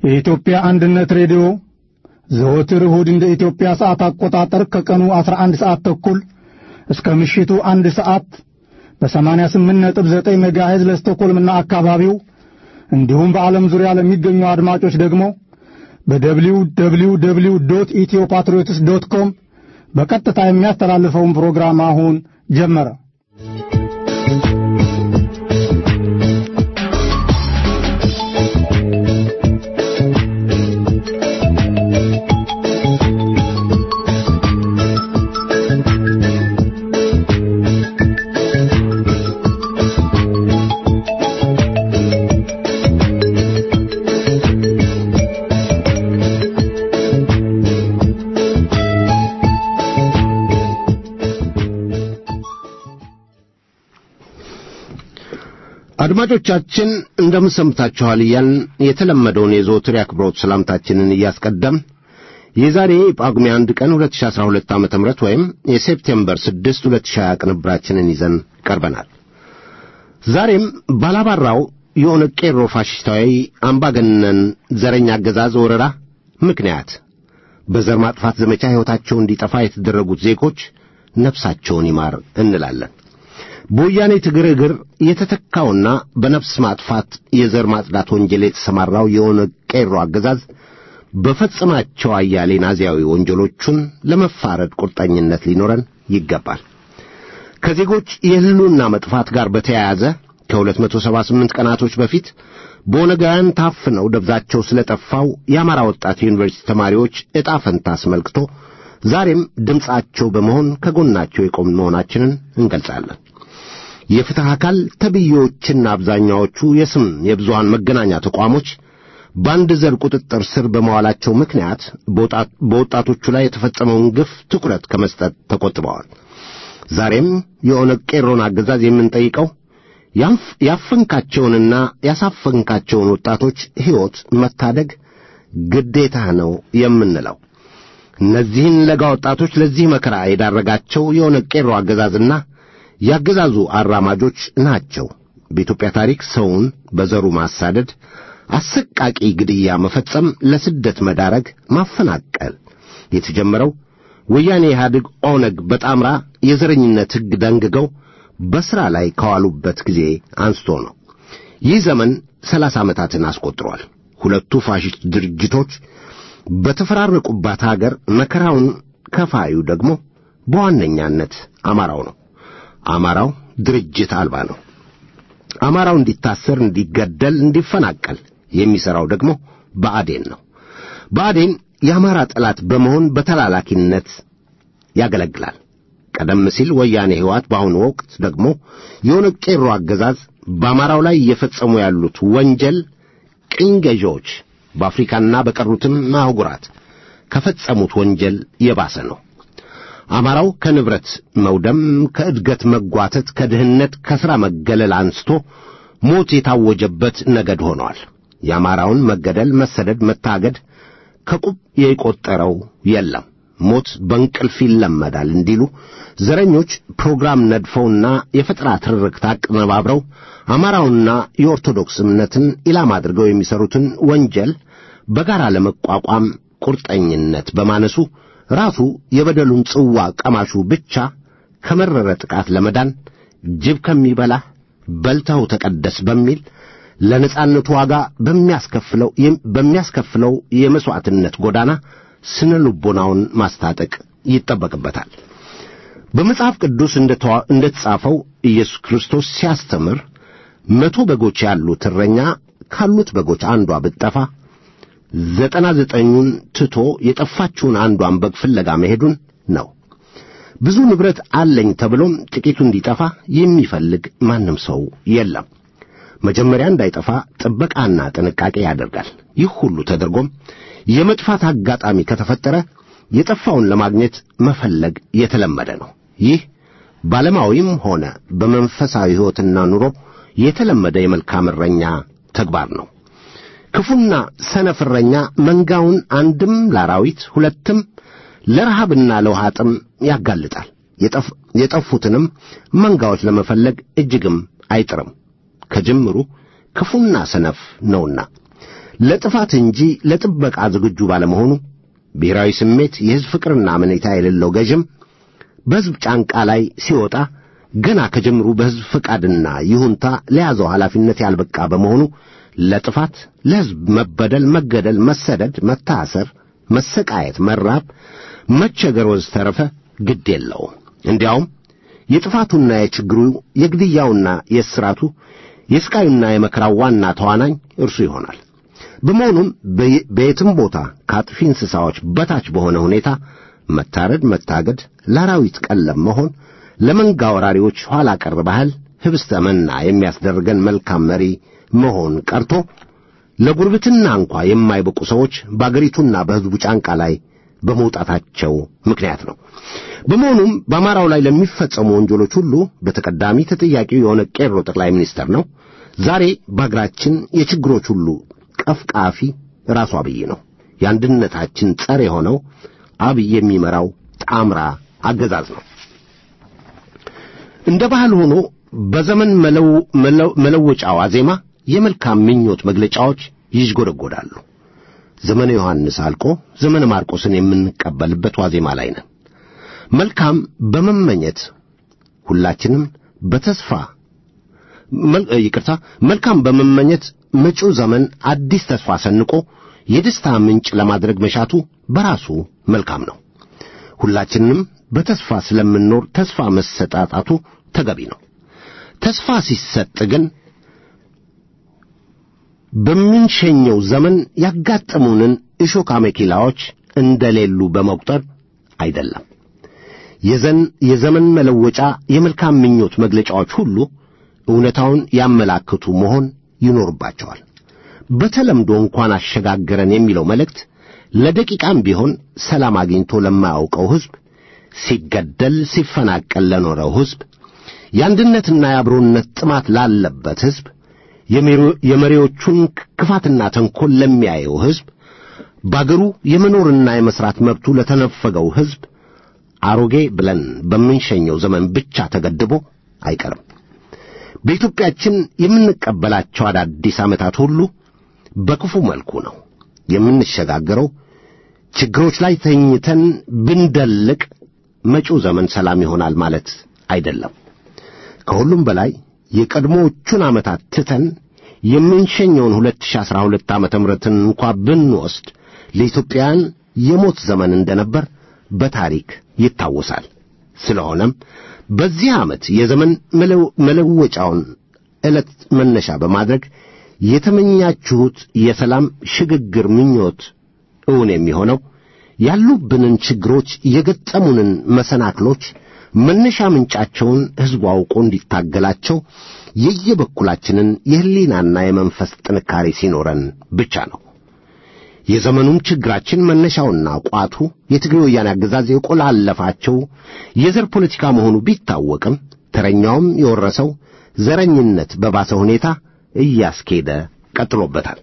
የኢትዮጵያ አንድነት ሬዲዮ ዘወትር እሁድ እንደ ኢትዮጵያ ሰዓት አቆጣጠር ከቀኑ 11 ሰዓት ተኩል እስከ ምሽቱ አንድ ሰዓት በ88.9 ሜጋሄዝ ለስቶኮልምና አካባቢው እንዲሁም በዓለም ዙሪያ ለሚገኙ አድማጮች ደግሞ በደብሊው ደብሊው ደብሊው ዶት ኢትዮ ፓትሪዮትስ ዶት ኮም በቀጥታ የሚያስተላልፈውን ፕሮግራም አሁን ጀመረ። አድማጮቻችን እንደምን ሰምታችኋል እያልን የተለመደውን የዘወትር የአክብሮት ሰላምታችንን እያስቀደም የዛሬ ጳጉሜ አንድ ቀን 2012 ዓ ም ወይም የሴፕቴምበር 6 2020 ቅንብራችንን ይዘን ቀርበናል። ዛሬም ባላባራው የሆነ ቄሮ ፋሽስታዊ አምባገነን ዘረኛ አገዛዝ ወረራ ምክንያት በዘር ማጥፋት ዘመቻ ሕይወታቸው እንዲጠፋ የተደረጉት ዜጎች ነፍሳቸውን ይማር እንላለን። በወያኔ ትግር እግር የተተካውና በነፍስ ማጥፋት የዘር ማጽዳት ወንጀል የተሰማራው የኦነግ ቄሮ አገዛዝ በፈጸማቸው አያሌ ናዚያዊ ወንጀሎቹን ለመፋረድ ቁርጠኝነት ሊኖረን ይገባል። ከዜጎች የሕልውና መጥፋት ጋር በተያያዘ ከ278 ቀናቶች በፊት በኦነጋውያን ታፍነው ደብዛቸው ስለጠፋው የአማራ ወጣት ዩኒቨርሲቲ ተማሪዎች ዕጣ ፈንታ አስመልክቶ ዛሬም ድምፃቸው በመሆን ከጎናቸው የቆምን መሆናችንን እንገልጻለን። የፍትሕ አካል ተብዬዎችና አብዛኛዎቹ የስም የብዙሃን መገናኛ ተቋሞች በአንድ ዘር ቁጥጥር ስር በመዋላቸው ምክንያት በወጣቶቹ ላይ የተፈጸመውን ግፍ ትኩረት ከመስጠት ተቆጥበዋል። ዛሬም የኦነግ ቄሮን አገዛዝ የምንጠይቀው ያፈንካቸውንና ያሳፈንካቸውን ወጣቶች ሕይወት መታደግ ግዴታህ ነው የምንለው። እነዚህን ለጋ ወጣቶች ለዚህ መከራ የዳረጋቸው የኦነግ ቄሮ አገዛዝና ያገዛዙ አራማጆች ናቸው። በኢትዮጵያ ታሪክ ሰውን በዘሩ ማሳደድ፣ አሰቃቂ ግድያ መፈጸም፣ ለስደት መዳረግ፣ ማፈናቀል የተጀመረው ወያኔ ኢህአዴግ ኦነግ በጣምራ የዘረኝነት ሕግ ደንግገው በሥራ ላይ ከዋሉበት ጊዜ አንስቶ ነው። ይህ ዘመን ሰላሳ ዓመታትን አስቆጥሯል። ሁለቱ ፋሽስት ድርጅቶች በተፈራረቁባት አገር መከራውን ከፋዩ ደግሞ በዋነኛነት አማራው ነው። አማራው ድርጅት አልባ ነው። አማራው እንዲታሰር፣ እንዲገደል፣ እንዲፈናቀል የሚሠራው ደግሞ ብአዴን ነው። ብአዴን የአማራ ጠላት በመሆን በተላላኪነት ያገለግላል። ቀደም ሲል ወያኔ ሕይወት፣ በአሁኑ ወቅት ደግሞ የኦነግ ቄሮ አገዛዝ በአማራው ላይ እየፈጸሙ ያሉት ወንጀል ቅኝ ገዢዎች በአፍሪካና በቀሩትም አህጉራት ከፈጸሙት ወንጀል የባሰ ነው። አማራው ከንብረት መውደም፣ ከእድገት መጓተት፣ ከድህነት፣ ከሥራ መገለል አንስቶ ሞት የታወጀበት ነገድ ሆኗል። የአማራውን መገደል፣ መሰደድ፣ መታገድ ከቁብ የቆጠረው የለም። ሞት በእንቅልፍ ይለመዳል እንዲሉ ዘረኞች ፕሮግራም ነድፈውና የፈጠራ ትርክት አቀነባብረው አማራውና የኦርቶዶክስ እምነትን ኢላማ አድርገው የሚሠሩትን ወንጀል በጋራ ለመቋቋም ቁርጠኝነት በማነሱ ራሱ የበደሉን ጽዋ ቀማሹ ብቻ ከመረረ ጥቃት ለመዳን ጅብ ከሚበላህ በልተው ተቀደስ በሚል ለነጻነቱ ዋጋ በሚያስከፍለው በሚያስከፍለው የመሥዋዕትነት ጎዳና ስነ ልቦናውን ማስታጠቅ ይጠበቅበታል። በመጽሐፍ ቅዱስ እንደተጻፈው ኢየሱስ ክርስቶስ ሲያስተምር መቶ በጎች ያሉት እረኛ ካሉት በጎች አንዷ ብትጠፋ ዘጠና ዘጠኙን ትቶ የጠፋችውን አንዷን በግ ፍለጋ መሄዱን ነው። ብዙ ንብረት አለኝ ተብሎም ጥቂቱ እንዲጠፋ የሚፈልግ ማንም ሰው የለም። መጀመሪያ እንዳይጠፋ ጥበቃና ጥንቃቄ ያደርጋል። ይህ ሁሉ ተደርጎም የመጥፋት አጋጣሚ ከተፈጠረ የጠፋውን ለማግኘት መፈለግ የተለመደ ነው። ይህ ባለማዊም ሆነ በመንፈሳዊ ሕይወትና ኑሮ የተለመደ የመልካም እረኛ ተግባር ነው። ክፉና ሰነፍ እረኛ መንጋውን አንድም ለአራዊት ሁለትም ለረሃብና ለውሃ ጥም ያጋልጣል። የጠፉትንም መንጋዎች ለመፈለግ እጅግም አይጥርም። ከጅምሩ ክፉና ሰነፍ ነውና ለጥፋት እንጂ ለጥበቃ ዝግጁ ባለመሆኑ ብሔራዊ ስሜት፣ የሕዝብ ፍቅርና አመኔታ የሌለው ገዥም በሕዝብ ጫንቃ ላይ ሲወጣ ገና ከጀምሩ በሕዝብ ፈቃድና ይሁንታ ለያዘው ኃላፊነት ያልበቃ በመሆኑ ለጥፋት፣ ለሕዝብ መበደል፣ መገደል፣ መሰደድ፣ መታሰር፣ መሰቃየት፣ መራብ፣ መቸገር ወዘተረፈ ግድ የለውም። እንዲያውም የጥፋቱና የችግሩ የግድያውና የእስራቱ የስቃዩና የመከራው ዋና ተዋናኝ እርሱ ይሆናል። በመሆኑም በየትም ቦታ ከአጥፊ እንስሳዎች በታች በሆነ ሁኔታ መታረድ፣ መታገድ፣ ለአራዊት ቀለብ መሆን፣ ለመንጋ ወራሪዎች ኋላ ቀር ባህል ህብስተ መና የሚያስደርገን መልካም መሪ መሆን ቀርቶ ለጉርብትና እንኳ የማይበቁ ሰዎች በአገሪቱና በሕዝቡ ጫንቃ ላይ በመውጣታቸው ምክንያት ነው። በመሆኑም በአማራው ላይ ለሚፈጸሙ ወንጀሎች ሁሉ በተቀዳሚ ተጠያቂው የሆነ ቄሮ ጠቅላይ ሚኒስተር ነው። ዛሬ በአገራችን የችግሮች ሁሉ ቀፍቃፊ ራሱ አብይ ነው። የአንድነታችን ጸር የሆነው አብይ የሚመራው ጣምራ አገዛዝ ነው። እንደ ባህል ሆኖ በዘመን መለወጫ ዋዜማ የመልካም ምኞት መግለጫዎች ይዥጎደጎዳሉ። ዘመነ ዮሐንስ አልቆ ዘመነ ማርቆስን የምንቀበልበት ዋዜማ ላይ ነን። መልካም በመመኘት ሁላችንም በተስፋ ይቅርታ፣ መልካም በመመኘት መጪው ዘመን አዲስ ተስፋ ሰንቆ የደስታ ምንጭ ለማድረግ መሻቱ በራሱ መልካም ነው። ሁላችንም በተስፋ ስለምንኖር ተስፋ መሰጣጣቱ ተገቢ ነው። ተስፋ ሲሰጥ ግን በምንሸኘው ዘመን ያጋጠሙንን እሾህ አሜኬላዎች እንደሌሉ በመቁጠር አይደለም። የዘን የዘመን መለወጫ የመልካም ምኞት መግለጫዎች ሁሉ እውነታውን ያመላክቱ መሆን ይኖርባቸዋል። በተለምዶ እንኳን አሸጋገረን የሚለው መልእክት ለደቂቃም ቢሆን ሰላም አግኝቶ ለማያውቀው ሕዝብ፣ ሲገደል ሲፈናቀል ለኖረው ሕዝብ፣ የአንድነትና የአብሮነት ጥማት ላለበት ሕዝብ፣ የመሪዎቹን ክፋትና ተንኰል ለሚያየው ሕዝብ፣ በአገሩ የመኖርና የመሥራት መብቱ ለተነፈገው ሕዝብ አሮጌ ብለን በምንሸኘው ዘመን ብቻ ተገድቦ አይቀርም። በኢትዮጵያችን የምንቀበላቸው አዳዲስ ዓመታት ሁሉ በክፉ መልኩ ነው የምንሸጋገረው። ችግሮች ላይ ተኝተን ብንደልቅ መጪው ዘመን ሰላም ይሆናል ማለት አይደለም። ከሁሉም በላይ የቀድሞዎቹን ዓመታት ትተን የምንሸኘውን 2012 ዓመተ ምሕረትን እንኳ ብንወስድ ለኢትዮጵያውያን የሞት ዘመን እንደነበር በታሪክ ይታወሳል። ስለሆነም በዚህ ዓመት የዘመን መለወጫውን ዕለት መነሻ በማድረግ የተመኛችሁት የሰላም ሽግግር ምኞት እውን የሚሆነው ያሉብንን ችግሮች፣ የገጠሙንን መሰናክሎች መነሻ ምንጫቸውን ሕዝቡ አውቆ እንዲታገላቸው የየበኩላችንን የሕሊናና የመንፈስ ጥንካሬ ሲኖረን ብቻ ነው። የዘመኑም ችግራችን መነሻውና ቋቱ የትግሬ ወያኔ አገዛዝ የቆላለፋቸው የዘር ፖለቲካ መሆኑ ቢታወቅም ተረኛውም የወረሰው ዘረኝነት በባሰ ሁኔታ እያስኬደ ቀጥሎበታል።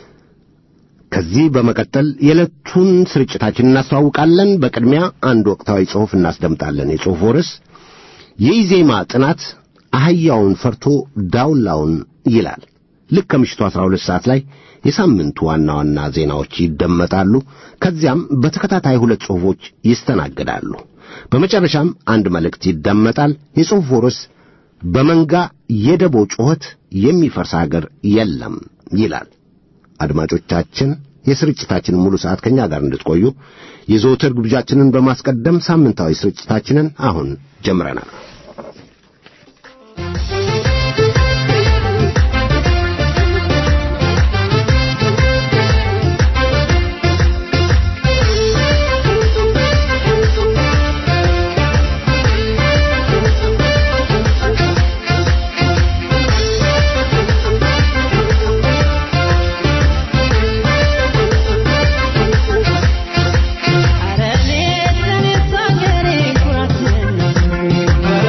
ከዚህ በመቀጠል የዕለቱን ስርጭታችን እናስተዋውቃለን። በቅድሚያ አንድ ወቅታዊ ጽሑፍ እናስደምጣለን። የጽሑፉ ርዕስ የኢዜማ ጥናት አህያውን ፈርቶ ዳውላውን ይላል። ልክ ከምሽቱ 12 ሰዓት ላይ የሳምንቱ ዋና ዋና ዜናዎች ይደመጣሉ። ከዚያም በተከታታይ ሁለት ጽሑፎች ይስተናገዳሉ። በመጨረሻም አንድ መልእክት ይደመጣል። የጽሑፉ ርዕስ በመንጋ የደቦ ጩኸት የሚፈርስ አገር የለም ይላል። አድማጮቻችን የስርጭታችንን ሙሉ ሰዓት ከእኛ ጋር እንድትቆዩ የዘወትር ግብዣችንን በማስቀደም ሳምንታዊ ስርጭታችንን አሁን ጀምረናል። አረኔ ለኔ ሳገሬ ኩራትን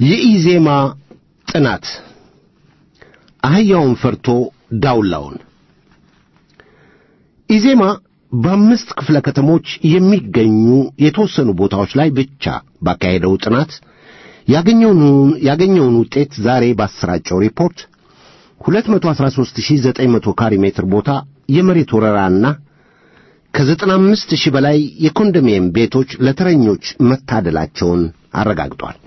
የኢዜማ ጥናት አህያውን ፈርቶ ዳውላውን ኢዜማ በአምስት ክፍለ ከተሞች የሚገኙ የተወሰኑ ቦታዎች ላይ ብቻ ባካሄደው ጥናት ያገኘውን ያገኘውን ውጤት ዛሬ ባሰራጨው ሪፖርት 213900 ካሬ ሜትር ቦታ የመሬት ወረራና ከ95 ሺህ በላይ የኮንዶሚኒየም ቤቶች ለተረኞች መታደላቸውን አረጋግጧል።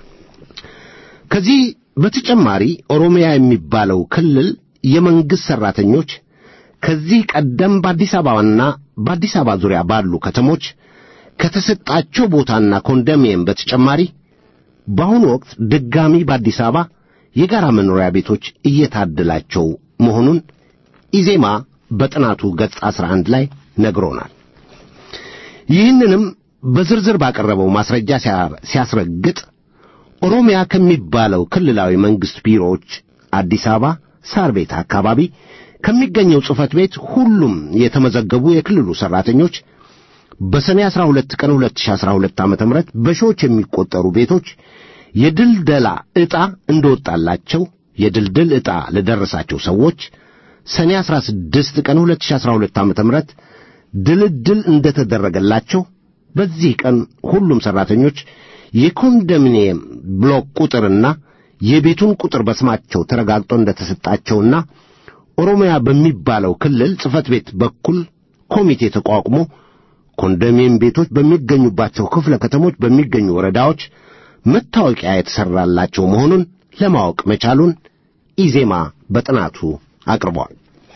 ከዚህ በተጨማሪ ኦሮሚያ የሚባለው ክልል የመንግሥት ሠራተኞች ከዚህ ቀደም በአዲስ አበባና በአዲስ አበባ ዙሪያ ባሉ ከተሞች ከተሰጣቸው ቦታና ኮንዶሚኒየም በተጨማሪ በአሁኑ ወቅት ድጋሚ በአዲስ አበባ የጋራ መኖሪያ ቤቶች እየታደላቸው መሆኑን ኢዜማ በጥናቱ ገጽ 11 ላይ ነግሮናል። ይህንንም በዝርዝር ባቀረበው ማስረጃ ሲያስረግጥ ኦሮሚያ ከሚባለው ክልላዊ መንግሥት ቢሮዎች አዲስ አበባ ሳር ቤት አካባቢ ከሚገኘው ጽሕፈት ቤት ሁሉም የተመዘገቡ የክልሉ ሠራተኞች በሰኔ 12 ቀን 2012 ዓ.ም በሺዎች የሚቆጠሩ ቤቶች የድልደላ ዕጣ እንደወጣላቸው የድልድል ዕጣ ለደረሳቸው ሰዎች ሰኔ 16 ቀን 2012 ዓ.ም ድልድል እንደተደረገላቸው በዚህ ቀን ሁሉም ሠራተኞች የኮንዶሚኒየም ብሎክ ቁጥርና የቤቱን ቁጥር በስማቸው ተረጋግጦ እንደተሰጣቸውና ኦሮሚያ በሚባለው ክልል ጽሕፈት ቤት በኩል ኮሚቴ ተቋቁሞ ኮንዶሚኒየም ቤቶች በሚገኙባቸው ክፍለ ከተሞች በሚገኙ ወረዳዎች መታወቂያ የተሠራላቸው መሆኑን ለማወቅ መቻሉን ኢዜማ በጥናቱ አቅርቧል።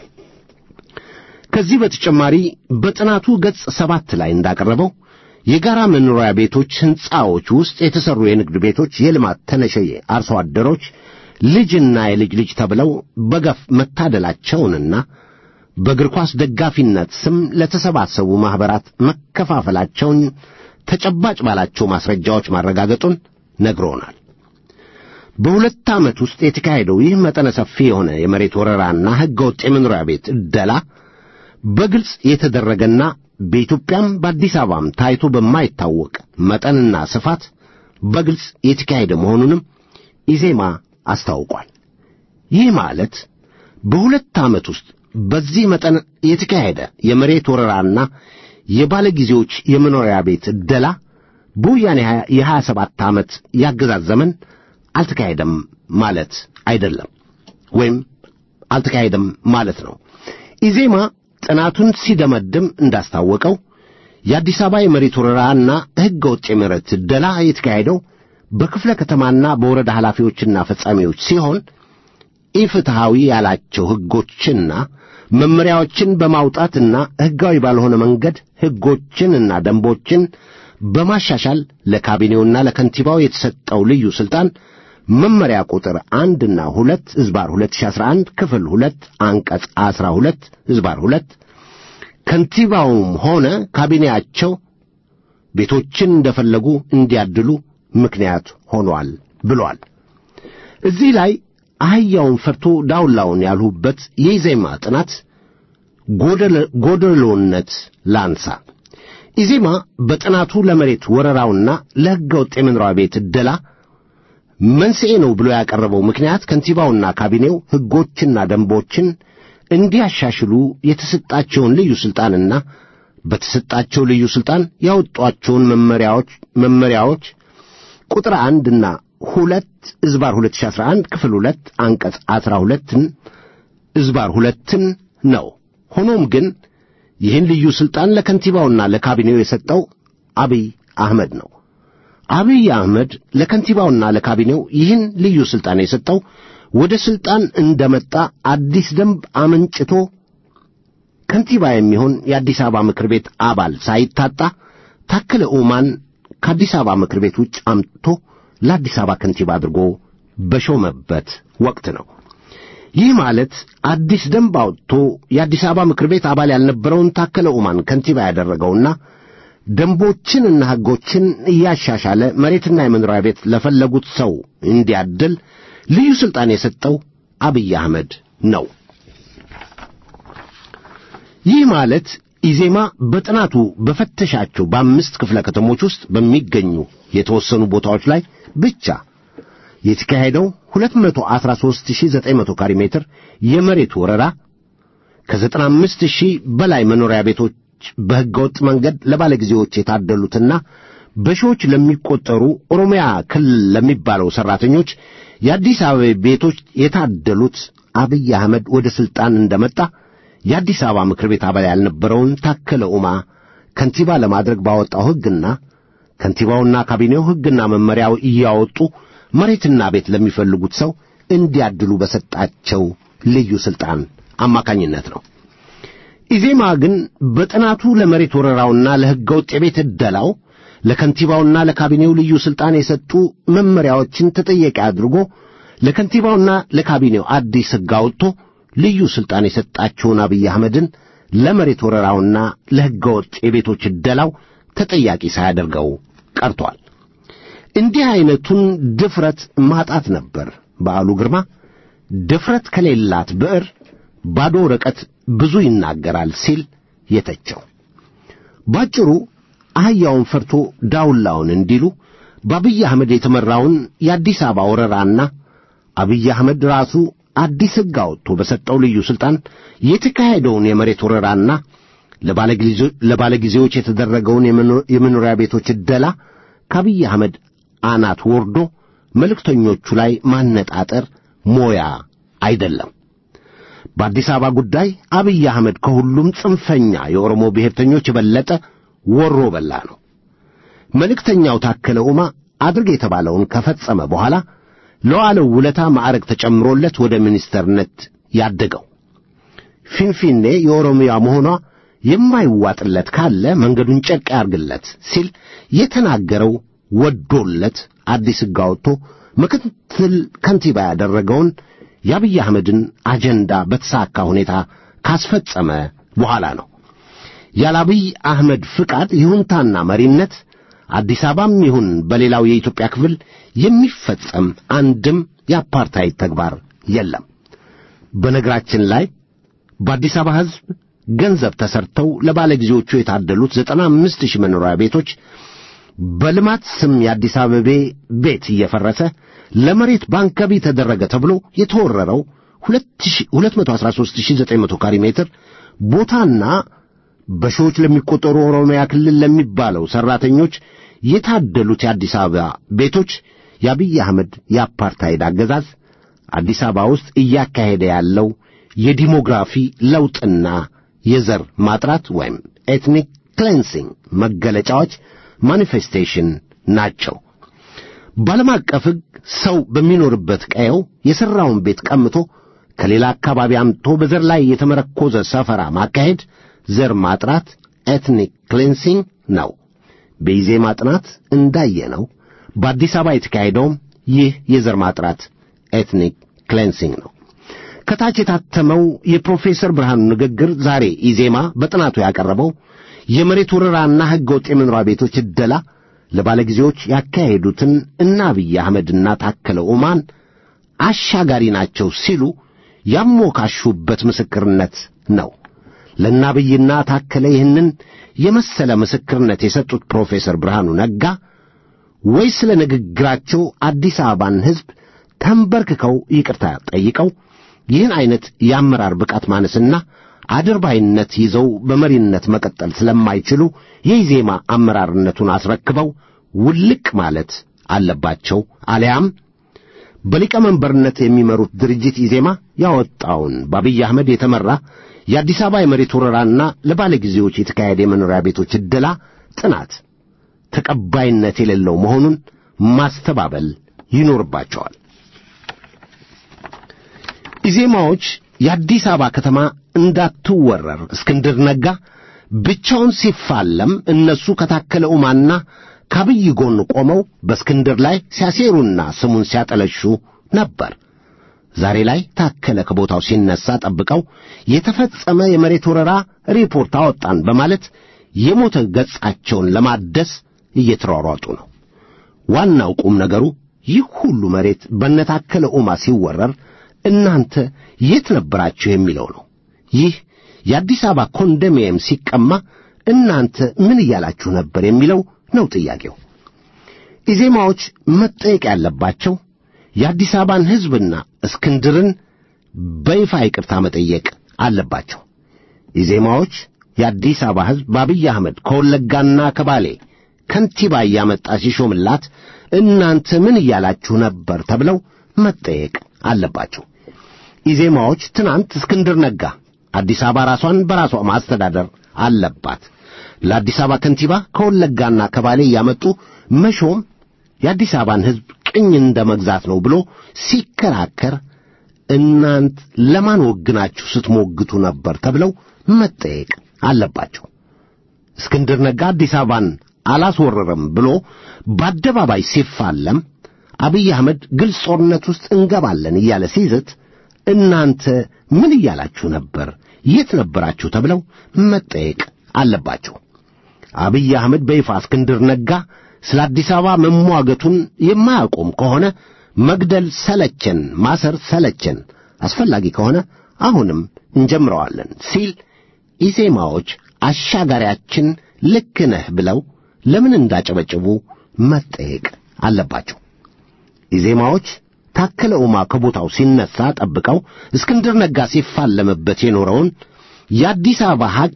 ከዚህ በተጨማሪ በጥናቱ ገጽ ሰባት ላይ እንዳቀረበው የጋራ መኖሪያ ቤቶች ሕንፃዎች ውስጥ የተሠሩ የንግድ ቤቶች የልማት ተነሸ አርሶ አደሮች ልጅና የልጅ ልጅ ተብለው በገፍ መታደላቸውንና በእግር ኳስ ደጋፊነት ስም ለተሰባሰቡ ማኅበራት መከፋፈላቸውን ተጨባጭ ባላቸው ማስረጃዎች ማረጋገጡን ነግሮናል። በሁለት ዓመት ውስጥ የተካሄደው ይህ መጠነ ሰፊ የሆነ የመሬት ወረራና ሕገወጥ የመኖሪያ ቤት ዕደላ በግልጽ የተደረገና በኢትዮጵያም በአዲስ አበባም ታይቶ በማይታወቅ መጠንና ስፋት በግልጽ የተካሄደ መሆኑንም ኢዜማ አስታውቋል። ይህ ማለት በሁለት ዓመት ውስጥ በዚህ መጠን የተካሄደ የመሬት ወረራና የባለ ጊዜዎች የመኖሪያ ቤት ዕደላ በወያኔ የሀያ ሰባት ዓመት ያገዛዝ ዘመን አልተካሄደም ማለት አይደለም፣ ወይም አልተካሄደም ማለት ነው። ኢዜማ ጥናቱን ሲደመድም እንዳስታወቀው የአዲስ አበባ የመሬት ወረራና ሕገ ወጥ የመሬት ዕደላ የተካሄደው በክፍለ ከተማና በወረዳ ኃላፊዎችና ፈጻሚዎች ሲሆን ኢፍትሐዊ ያላቸው ሕጎችና መመሪያዎችን በማውጣትና ሕጋዊ ባልሆነ መንገድ ሕጎችንና ደንቦችን በማሻሻል ለካቢኔውና ለከንቲባው የተሰጠው ልዩ ሥልጣን መመሪያ ቁጥር አንድና ሁለት ሕዝባር 2011 ክፍል ሁለት አንቀጽ አስራ ሁለት ሕዝባር ሁለት ከንቲባውም ሆነ ካቢኔያቸው ቤቶችን እንደፈለጉ እንዲያድሉ ምክንያት ሆኗል ብሏል። እዚህ ላይ አህያውን ፈርቶ ዳውላውን ያልሁበት የኢዜማ ጥናት ጎደሎነት ላንሳ። ኢዜማ በጥናቱ ለመሬት ወረራውና ለሕገ ወጥ የመኖሪያ ቤት ዕደላ መንስኤ ነው ብሎ ያቀረበው ምክንያት ከንቲባውና ካቢኔው ሕጎችና ደንቦችን እንዲያሻሽሉ የተሰጣቸውን ልዩ ሥልጣንና በተሰጣቸው ልዩ ሥልጣን ያወጧቸውን መመሪያዎች መመሪያዎች ቁጥር አንድና ሁለት እዝባር 2011 ክፍል ሁለት አንቀጽ አስራ ሁለትን እዝባር ሁለትን ነው። ሆኖም ግን ይህን ልዩ ሥልጣን ለከንቲባውና ለካቢኔው የሰጠው አብይ አህመድ ነው። አብይ አህመድ ለከንቲባውና ለካቢኔው ይህን ልዩ ሥልጣን የሰጠው ወደ ሥልጣን እንደመጣ አዲስ ደንብ አመንጭቶ ከንቲባ የሚሆን የአዲስ አበባ ምክር ቤት አባል ሳይታጣ ታከለ ኡማን ከአዲስ አበባ ምክር ቤት ውጭ አምጥቶ ለአዲስ አበባ ከንቲባ አድርጎ በሾመበት ወቅት ነው። ይህ ማለት አዲስ ደንብ አውጥቶ የአዲስ አበባ ምክር ቤት አባል ያልነበረውን ታከለ ኡማን ከንቲባ ያደረገውና ደንቦችንና ሕጎችን እያሻሻለ መሬትና የመኖሪያ ቤት ለፈለጉት ሰው እንዲያድል ልዩ ሥልጣን የሰጠው አብይ አህመድ ነው። ይህ ማለት ኢዜማ በጥናቱ በፈተሻቸው በአምስት ክፍለ ከተሞች ውስጥ በሚገኙ የተወሰኑ ቦታዎች ላይ ብቻ የተካሄደው 213900 ካሬ ሜትር የመሬት ወረራ ከ95 ሺህ በላይ መኖሪያ ቤቶች በሕገወጥ መንገድ ለባለጊዜዎች የታደሉትና በሺዎች ለሚቆጠሩ ኦሮሚያ ክልል ለሚባለው ሠራተኞች የአዲስ አበባ ቤቶች የታደሉት አብይ አህመድ ወደ ሥልጣን እንደመጣ የአዲስ አበባ ምክር ቤት አባል ያልነበረውን ታከለ ኡማ ከንቲባ ለማድረግ ባወጣው ሕግና ከንቲባውና ካቢኔው ሕግና መመሪያው እያወጡ መሬትና ቤት ለሚፈልጉት ሰው እንዲያድሉ በሰጣቸው ልዩ ሥልጣን አማካኝነት ነው። ኢዜማ ግን በጥናቱ ለመሬት ወረራውና ለሕገ ወጥ የቤት ዕደላው ለከንቲባውና ለካቢኔው ልዩ ሥልጣን የሰጡ መመሪያዎችን ተጠያቂ አድርጎ ለከንቲባውና ለካቢኔው አዲስ ሕግ አውጥቶ ልዩ ሥልጣን የሰጣቸውን አብይ አህመድን ለመሬት ወረራውና ለሕገ ወጥ የቤቶች ዕደላው ተጠያቂ ሳያደርገው ቀርቷል። እንዲህ ዐይነቱን ድፍረት ማጣት ነበር በዓሉ ግርማ ድፍረት ከሌላት ብዕር ባዶ ወረቀት ብዙ ይናገራል ሲል የተቸው። ባጭሩ አህያውን ፈርቶ ዳውላውን እንዲሉ በአብይ አህመድ የተመራውን የአዲስ አበባ ወረራና አብይ አህመድ ራሱ አዲስ ሕግ አውጥቶ በሰጠው ልዩ ሥልጣን የተካሄደውን የመሬት ወረራና ለባለጊዜዎች የተደረገውን የመኖሪያ ቤቶች ዕደላ ከአብይ አህመድ አናት ወርዶ መልእክተኞቹ ላይ ማነጣጠር ሞያ አይደለም። በአዲስ አበባ ጉዳይ አብይ አህመድ ከሁሉም ጽንፈኛ የኦሮሞ ብሔርተኞች የበለጠ ወሮ በላ ነው። መልእክተኛው ታከለ ኡማ አድርግ የተባለውን ከፈጸመ በኋላ ለዋለው ውለታ ማዕረግ ተጨምሮለት ወደ ሚኒስተርነት ያደገው ፊንፊኔ የኦሮሚያ መሆኗ የማይዋጥለት ካለ መንገዱን ጨርቅ ያርግለት ሲል የተናገረው ወዶለት አዲስ ሕግ አውጥቶ ምክትል ከንቲባ ያደረገውን የአብይ አህመድን አጀንዳ በተሳካ ሁኔታ ካስፈጸመ በኋላ ነው። ያለ አብይ አህመድ ፍቃድ ይሁንታና መሪነት አዲስ አበባም ይሁን በሌላው የኢትዮጵያ ክፍል የሚፈጸም አንድም የአፓርታይድ ተግባር የለም። በነገራችን ላይ በአዲስ አበባ ሕዝብ ገንዘብ ተሰርተው ለባለጊዜዎቹ የታደሉት ዘጠና አምስት ሺህ መኖሪያ ቤቶች በልማት ስም የአዲስ አበቤ ቤት እየፈረሰ ለመሬት ባንክ ገቢ ተደረገ ተብሎ የተወረረው 213900 ካሬ ሜትር ቦታና በሺዎች ለሚቆጠሩ ኦሮሚያ ክልል ለሚባለው ሠራተኞች የታደሉት የአዲስ አበባ ቤቶች የአብይ አህመድ የአፓርታይድ አገዛዝ አዲስ አበባ ውስጥ እያካሄደ ያለው የዲሞግራፊ ለውጥና የዘር ማጥራት ወይም ኤትኒክ ክሌንሲንግ መገለጫዎች ማኒፌስቴሽን ናቸው። በዓለም አቀፍ ሕግ ሰው በሚኖርበት ቀየው የሠራውን ቤት ቀምቶ ከሌላ አካባቢ አምጥቶ በዘር ላይ የተመረኮዘ ሰፈራ ማካሄድ ዘር ማጥራት ኤትኒክ ክሌንሲንግ ነው። በኢዜማ ጥናት እንዳየነው በአዲስ አበባ የተካሄደውም ይህ የዘር ማጥራት ኤትኒክ ክሌንሲንግ ነው። ከታች የታተመው የፕሮፌሰር ብርሃኑ ንግግር ዛሬ ኢዜማ በጥናቱ ያቀረበው የመሬት ወረራና ሕገ ወጥ የመኖሪያ ቤቶች ዕደላ ለባለጊዜዎች ያካሄዱትን እነ አብይ አህመድና ታከለ ኡማን አሻጋሪ ናቸው ሲሉ ያሞካሹበት ምስክርነት ነው። ለእነ አብይና ታከለ ይህንን የመሰለ ምስክርነት የሰጡት ፕሮፌሰር ብርሃኑ ነጋ ወይ ስለ ንግግራቸው አዲስ አበባን ሕዝብ ተንበርክከው ይቅርታ ጠይቀው ይህን ዐይነት የአመራር ብቃት ማነስና አድርባይነት ይዘው በመሪነት መቀጠል ስለማይችሉ የኢዜማ አመራርነቱን አስረክበው ውልቅ ማለት አለባቸው። አሊያም በሊቀመንበርነት የሚመሩት ድርጅት ኢዜማ ያወጣውን በአብይ አህመድ የተመራ የአዲስ አበባ የመሬት ወረራና ለባለጊዜዎች የተካሄደ የመኖሪያ ቤቶች ዕደላ ጥናት ተቀባይነት የሌለው መሆኑን ማስተባበል ይኖርባቸዋል። ኢዜማዎች የአዲስ አበባ ከተማ እንዳትወረር እስክንድር ነጋ ብቻውን ሲፋለም እነሱ ከታከለ ኡማና ከአብይ ጎን ቆመው በእስክንድር ላይ ሲያሴሩና ስሙን ሲያጠለሹ ነበር። ዛሬ ላይ ታከለ ከቦታው ሲነሳ ጠብቀው የተፈጸመ የመሬት ወረራ ሪፖርት አወጣን በማለት የሞተ ገጻቸውን ለማደስ እየተሯሯጡ ነው። ዋናው ቁም ነገሩ ይህ ሁሉ መሬት በነታከለ ኡማ ሲወረር እናንተ የት ነበራችሁ የሚለው ነው። ይህ የአዲስ አበባ ኮንዶሚኒየም ሲቀማ እናንተ ምን እያላችሁ ነበር የሚለው ነው ጥያቄው። ኢዜማዎች መጠየቅ ያለባቸው የአዲስ አበባን ሕዝብና እስክንድርን በይፋ ይቅርታ መጠየቅ አለባቸው። ኢዜማዎች የአዲስ አበባ ሕዝብ በአብይ አህመድ ከወለጋና ከባሌ ከንቲባ እያመጣ ሲሾምላት እናንተ ምን እያላችሁ ነበር ተብለው መጠየቅ አለባቸው። ኢዜማዎች ትናንት እስክንድር ነጋ አዲስ አበባ ራሷን በራሷ ማስተዳደር አለባት፣ ለአዲስ አበባ ከንቲባ ከወለጋና ከባሌ እያመጡ መሾም የአዲስ አበባን ሕዝብ ቅኝ እንደ መግዛት ነው ብሎ ሲከራከር እናንት ለማን ወግናችሁ ስትሞግቱ ነበር ተብለው መጠየቅ አለባቸው። እስክንድር ነጋ አዲስ አበባን አላስወረረም ብሎ በአደባባይ ሲፋለም አብይ አህመድ ግልጽ ጦርነት ውስጥ እንገባለን እያለ ሲዝት እናንተ ምን እያላችሁ ነበር? የት ነበራችሁ? ተብለው መጠየቅ አለባቸው። አብይ አህመድ በይፋ እስክንድር ነጋ ስለ አዲስ አበባ መሟገቱን የማያቆም ከሆነ መግደል ሰለቸን፣ ማሰር ሰለቸን፣ አስፈላጊ ከሆነ አሁንም እንጀምረዋለን ሲል ኢዜማዎች አሻጋሪያችን ልክ ነህ ብለው ለምን እንዳጨበጭቡ መጠየቅ አለባቸው። ኢዜማዎች ታከለ ኡማ ከቦታው ሲነሳ ጠብቀው እስክንድር ነጋ ሲፋለምበት የኖረውን የአዲስ አበባ ሐቅ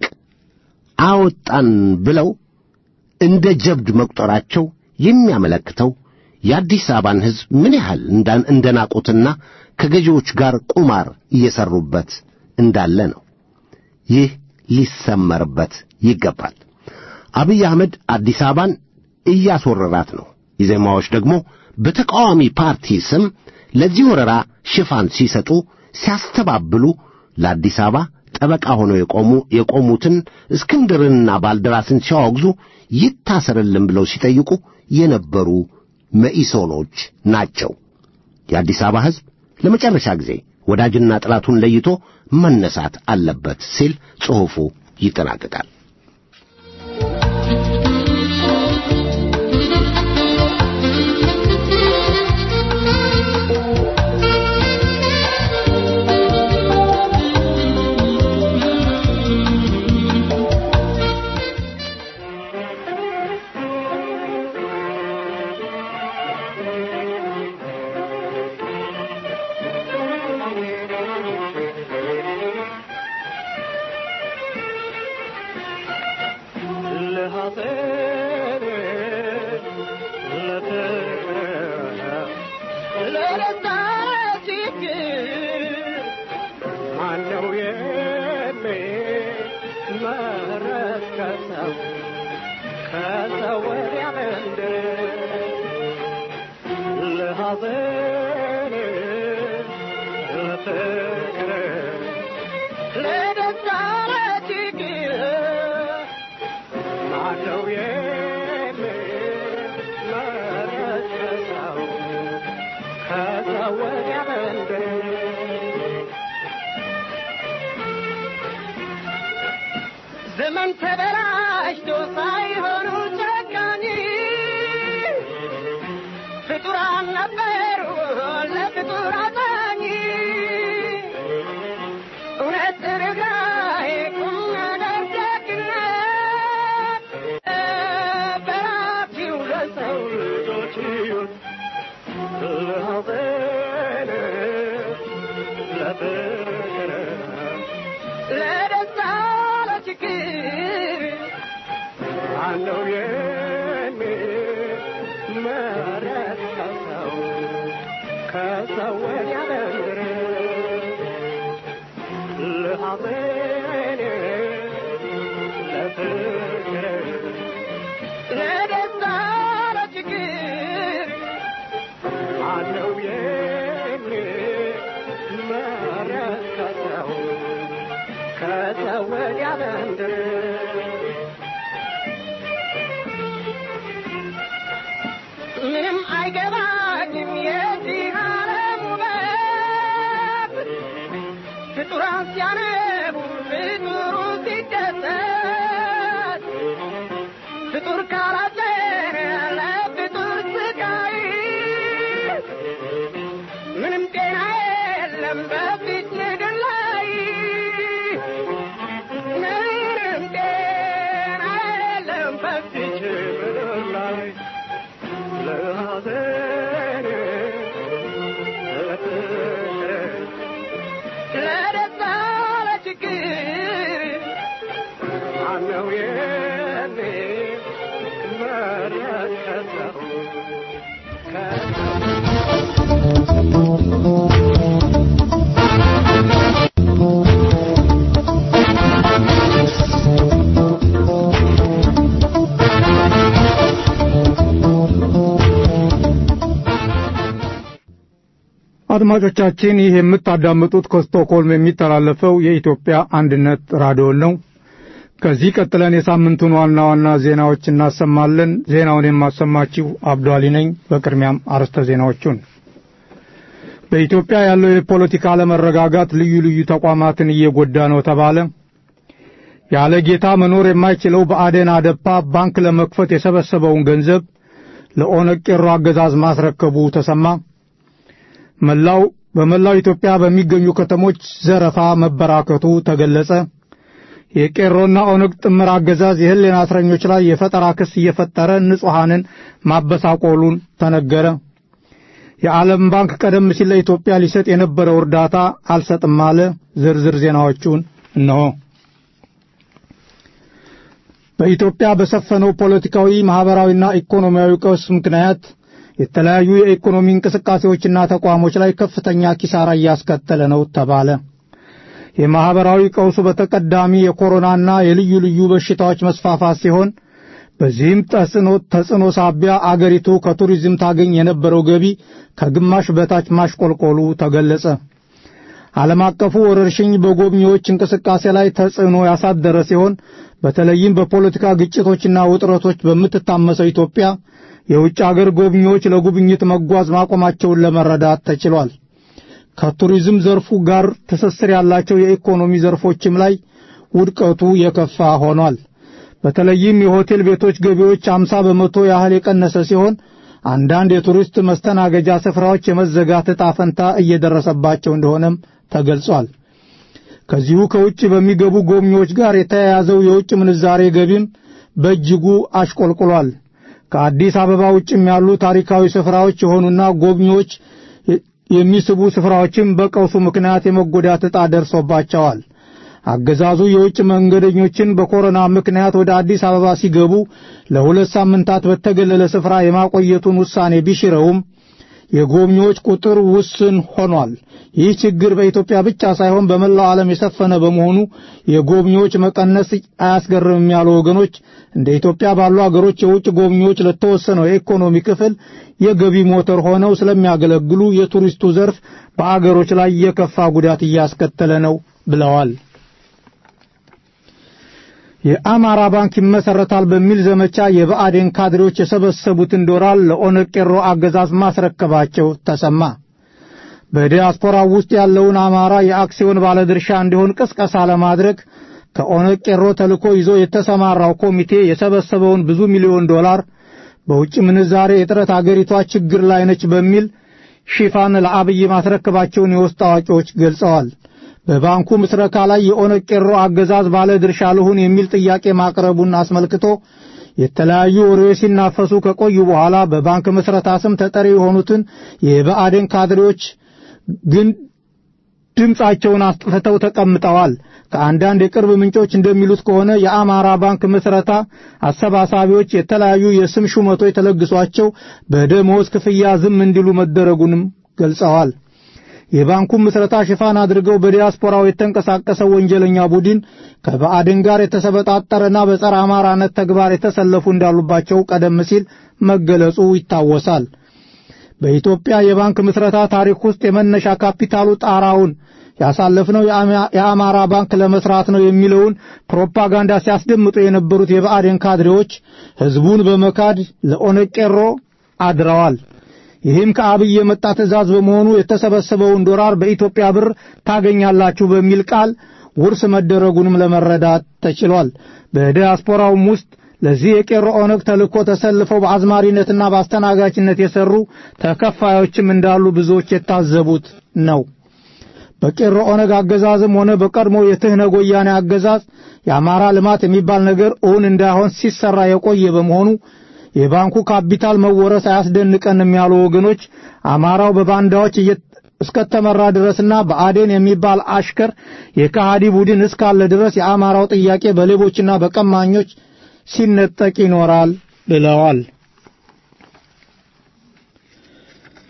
አወጣን ብለው እንደ ጀብድ መቁጠራቸው የሚያመለክተው የአዲስ አበባን ሕዝብ ምን ያህል እንደናቁትና ከገዢዎች ጋር ቁማር እየሰሩበት እንዳለ ነው። ይህ ሊሰመርበት ይገባል። አብይ አህመድ አዲስ አበባን እያስወረራት ነው። ኢዜማዎች ደግሞ በተቃዋሚ ፓርቲ ስም ለዚህ ወረራ ሽፋን ሲሰጡ ሲያስተባብሉ ለአዲስ አበባ ጠበቃ ሆነው የቆሙ የቆሙትን እስክንድርንና ባልደራስን ሲያወግዙ ይታሰርልን ብለው ሲጠይቁ የነበሩ መኢሶኖች ናቸው። የአዲስ አበባ ሕዝብ ለመጨረሻ ጊዜ ወዳጅና ጠላቱን ለይቶ መነሳት አለበት ሲል ጽሑፉ ይጠናቀቃል። ዘመን ተበላሽቶ ሳይሆኑ ጨካኝ ፍጡራን ነበሩ ለፍጡር አዛኝ እውነት ርኅራኄ ቁም ነገር ደግነት በራኪው ለሰው ልጆች ሕይወት ለሐዘን ለፍቅር ለደስታ ለችግር አለው የሚመረጥ ከሰው ከሰው ወዲያ በምድር ለሐዘን ለፍቅር ለደስታ ለችግር አለው የሚመረጥ ከሰው ከሰው ወዲያ በምድር ምንም አይገባኝም የዚህ ዓለም ውበት ፍጡራን ሲያነቡ ፍጡሩ ሲደሰት ፍጡር ካላዘነ ለፍጡር ስቃይ ምንም ጤና የለም በፊት ምድር ላይ ምንም ጤና የለም በፊት ምድር ላይ ለሐዘን አድማጮቻችን ይህ የምታዳምጡት ከስቶክሆልም የሚተላለፈው የኢትዮጵያ አንድነት ራዲዮን ነው። ከዚህ ቀጥለን የሳምንቱን ዋና ዋና ዜናዎች እናሰማለን። ዜናውን የማሰማችሁ አብዷሊ ነኝ። በቅድሚያም አርዕስተ ዜናዎቹን በኢትዮጵያ ያለው የፖለቲካ አለመረጋጋት ልዩ ልዩ ተቋማትን እየጎዳ ነው ተባለ። ያለ ጌታ መኖር የማይችለው ብአዴን አደፓ ባንክ ለመክፈት የሰበሰበውን ገንዘብ ለኦነግ ቄሮ አገዛዝ ማስረከቡ ተሰማ። መላው በመላው ኢትዮጵያ በሚገኙ ከተሞች ዘረፋ መበራከቱ ተገለጸ። የቄሮና ኦነግ ጥምር አገዛዝ የህሊና እስረኞች ላይ የፈጠራ ክስ እየፈጠረ ንጹሐንን ማበሳቆሉን ተነገረ። የዓለም ባንክ ቀደም ሲል ለኢትዮጵያ ሊሰጥ የነበረው እርዳታ አልሰጥም አለ። ዝርዝር ዜናዎቹን እነሆ። በኢትዮጵያ በሰፈነው ፖለቲካዊ፣ ማህበራዊና ኢኮኖሚያዊ ቀውስ ምክንያት የተለያዩ የኢኮኖሚ እንቅስቃሴዎችና ተቋሞች ላይ ከፍተኛ ኪሳራ እያስከተለ ነው ተባለ። የማህበራዊ ቀውሱ በተቀዳሚ የኮሮናና የልዩ ልዩ በሽታዎች መስፋፋት ሲሆን በዚህም ተጽዕኖ ተጽዕኖ ሳቢያ አገሪቱ ከቱሪዝም ታገኝ የነበረው ገቢ ከግማሽ በታች ማሽቆልቆሉ ተገለጸ። ዓለም አቀፉ ወረርሽኝ በጎብኚዎች እንቅስቃሴ ላይ ተጽዕኖ ያሳደረ ሲሆን በተለይም በፖለቲካ ግጭቶችና ውጥረቶች በምትታመሰው ኢትዮጵያ የውጭ አገር ጎብኚዎች ለጉብኝት መጓዝ ማቆማቸውን ለመረዳት ተችሏል። ከቱሪዝም ዘርፉ ጋር ትስስር ያላቸው የኢኮኖሚ ዘርፎችም ላይ ውድቀቱ የከፋ ሆኗል። በተለይም የሆቴል ቤቶች ገቢዎች አምሳ በመቶ ያህል የቀነሰ ሲሆን አንዳንድ የቱሪስት መስተናገጃ ስፍራዎች የመዘጋት ዕጣ ፈንታ እየደረሰባቸው እንደሆነም ተገልጿል። ከዚሁ ከውጭ በሚገቡ ጎብኚዎች ጋር የተያያዘው የውጭ ምንዛሬ ገቢም በእጅጉ አሽቆልቁሏል። ከአዲስ አበባ ውጭም ያሉ ታሪካዊ ስፍራዎች የሆኑና ጎብኚዎች የሚስቡ ስፍራዎችም በቀውሱ ምክንያት የመጎዳት ዕጣ ደርሶባቸዋል። አገዛዙ የውጭ መንገደኞችን በኮሮና ምክንያት ወደ አዲስ አበባ ሲገቡ ለሁለት ሳምንታት በተገለለ ስፍራ የማቆየቱን ውሳኔ ቢሽረውም የጎብኚዎች ቁጥር ውስን ሆኗል። ይህ ችግር በኢትዮጵያ ብቻ ሳይሆን በመላው ዓለም የሰፈነ በመሆኑ የጎብኚዎች መቀነስ አያስገርምም ያሉ ወገኖች እንደ ኢትዮጵያ ባሉ አገሮች የውጭ ጎብኚዎች ለተወሰነው የኢኮኖሚ ክፍል የገቢ ሞተር ሆነው ስለሚያገለግሉ የቱሪስቱ ዘርፍ በአገሮች ላይ የከፋ ጉዳት እያስከተለ ነው ብለዋል። የአማራ ባንክ ይመሰረታል በሚል ዘመቻ የብአዴን ካድሬዎች የሰበሰቡትን ዶላር ለኦነግ ቄሮ አገዛዝ ማስረከባቸው ተሰማ። በዲያስፖራው ውስጥ ያለውን አማራ የአክሲዮን ባለድርሻ እንዲሆን ቅስቀሳ ለማድረግ ከኦነግ ቄሮ ተልኮ ይዞ የተሰማራው ኮሚቴ የሰበሰበውን ብዙ ሚሊዮን ዶላር በውጭ ምንዛሬ እጥረት አገሪቷ ችግር ላይ ነች በሚል ሽፋን ለአብይ ማስረከባቸውን የውስጥ አዋቂዎች ገልጸዋል። በባንኩ ምስረታ ላይ የኦነግ ቄሮ አገዛዝ ባለ ድርሻ ልሁን የሚል ጥያቄ ማቅረቡን አስመልክቶ የተለያዩ ወሬዎች ሲናፈሱ ከቆዩ በኋላ በባንክ ምስረታ ስም ተጠሪ የሆኑትን የብአዴን ካድሬዎች ግን ድምፃቸውን አስጥፍተው ተቀምጠዋል። ከአንዳንድ የቅርብ ምንጮች እንደሚሉት ከሆነ የአማራ ባንክ ምስረታ አሰባሳቢዎች የተለያዩ የስም ሹመቶች ተለግሷቸው በደመወዝ ክፍያ ዝም እንዲሉ መደረጉንም ገልጸዋል። የባንኩን ምስረታ ሽፋን አድርገው በዲያስፖራው የተንቀሳቀሰው ወንጀለኛ ቡድን ከብአዴን ጋር የተሰበጣጠረና በጸረ አማራነት ተግባር የተሰለፉ እንዳሉባቸው ቀደም ሲል መገለጹ ይታወሳል። በኢትዮጵያ የባንክ ምስረታ ታሪክ ውስጥ የመነሻ ካፒታሉ ጣራውን ያሳለፍነው የአማራ ባንክ ለመስራት ነው የሚለውን ፕሮፓጋንዳ ሲያስደምጡ የነበሩት የብአዴን ካድሬዎች ሕዝቡን በመካድ ለኦነግ ቄሮ አድረዋል። ይህም ከአብይ የመጣ ትእዛዝ በመሆኑ የተሰበሰበውን ዶላር በኢትዮጵያ ብር ታገኛላችሁ በሚል ቃል ውርስ መደረጉንም ለመረዳት ተችሏል። በዲያስፖራውም ውስጥ ለዚህ የቄሮ ኦነግ ተልእኮ ተሰልፈው በአዝማሪነትና በአስተናጋጅነት የሰሩ ተከፋዮችም እንዳሉ ብዙዎች የታዘቡት ነው። በቄሮ ኦነግ አገዛዝም ሆነ በቀድሞ የትህነግ ወያኔ አገዛዝ የአማራ ልማት የሚባል ነገር እውን እንዳይሆን ሲሰራ የቆየ በመሆኑ የባንኩ ካፒታል መወረስ አያስደንቀንም ያሉ ወገኖች አማራው በባንዳዎች እስከተመራ ድረስና በአዴን የሚባል አሽከር የካሃዲ ቡድን እስካለ ድረስ የአማራው ጥያቄ በሌቦችና በቀማኞች ሲነጠቅ ይኖራል ብለዋል።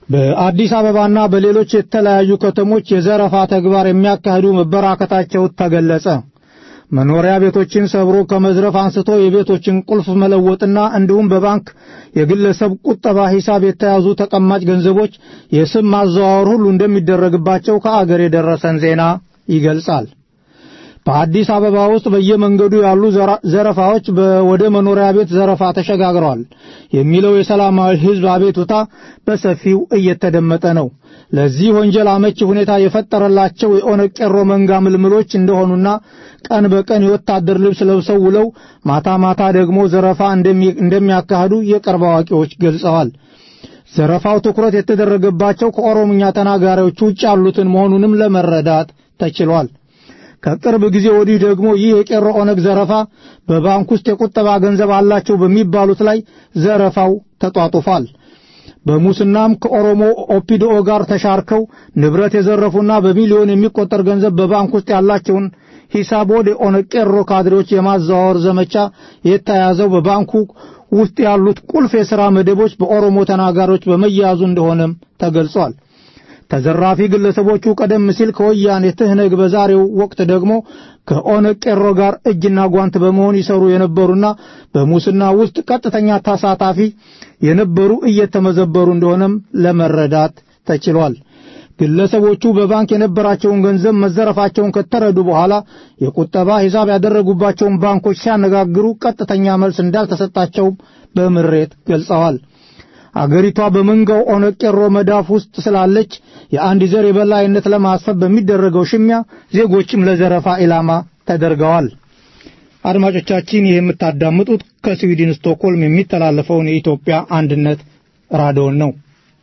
በአዲስ አበባና በሌሎች የተለያዩ ከተሞች የዘረፋ ተግባር የሚያካሂዱ መበራከታቸው ተገለጸ። መኖሪያ ቤቶችን ሰብሮ ከመዝረፍ አንስቶ የቤቶችን ቁልፍ መለወጥና እንዲሁም በባንክ የግለሰብ ቁጠባ ሂሳብ የተያዙ ተቀማጭ ገንዘቦች የስም ማዘዋወር ሁሉ እንደሚደረግባቸው ከአገር የደረሰን ዜና ይገልጻል። በአዲስ አበባ ውስጥ በየመንገዱ ያሉ ዘረፋዎች ወደ መኖሪያ ቤት ዘረፋ ተሸጋግረዋል የሚለው የሰላማዊ ሕዝብ አቤቱታ በሰፊው እየተደመጠ ነው። ለዚህ ወንጀል አመቺ ሁኔታ የፈጠረላቸው የኦነግ ቄሮ መንጋ ምልምሎች እንደሆኑና ቀን በቀን የወታደር ልብስ ለብሰው ውለው ማታ ማታ ደግሞ ዘረፋ እንደሚያካሂዱ የቅርብ አዋቂዎች ገልጸዋል። ዘረፋው ትኩረት የተደረገባቸው ከኦሮምኛ ተናጋሪዎች ውጭ ያሉትን መሆኑንም ለመረዳት ተችሏል። ከቅርብ ጊዜ ወዲህ ደግሞ ይህ የቄሮ ኦነግ ዘረፋ በባንክ ውስጥ የቁጠባ ገንዘብ አላቸው በሚባሉት ላይ ዘረፋው ተጧጡፏል። በሙስናም ከኦሮሞ ኦፒዲኦ ጋር ተሻርከው ንብረት የዘረፉና በሚሊዮን የሚቆጠር ገንዘብ በባንክ ውስጥ ያላቸውን ሂሳብ ወደ ኦነግ ቄሮ ካድሬዎች የማዘዋወር ዘመቻ የተያዘው በባንኩ ውስጥ ያሉት ቁልፍ የሥራ መደቦች በኦሮሞ ተናጋሪዎች በመያዙ እንደሆነም ተገልጿል። ተዘራፊ ግለሰቦቹ ቀደም ሲል ከወያኔ ትህነግ በዛሬው ወቅት ደግሞ ከኦነግ ቄሮ ጋር እጅና ጓንት በመሆን ይሰሩ የነበሩና በሙስና ውስጥ ቀጥተኛ ተሳታፊ የነበሩ እየተመዘበሩ እንደሆነም ለመረዳት ተችሏል። ግለሰቦቹ በባንክ የነበራቸውን ገንዘብ መዘረፋቸውን ከተረዱ በኋላ የቁጠባ ሂሳብ ያደረጉባቸውን ባንኮች ሲያነጋግሩ ቀጥተኛ መልስ እንዳልተሰጣቸውም በምሬት ገልጸዋል። አገሪቷ በመንጋው ኦነግ ቄሮ መዳፍ ውስጥ ስላለች የአንድ ዘር የበላይነት ለማስፈን በሚደረገው ሽሚያ ዜጎችም ለዘረፋ ኢላማ ተደርገዋል። አድማጮቻችን ይህ የምታዳምጡት ከስዊድን ስቶክሆልም የሚተላለፈውን የኢትዮጵያ አንድነት ራዲዮን ነው።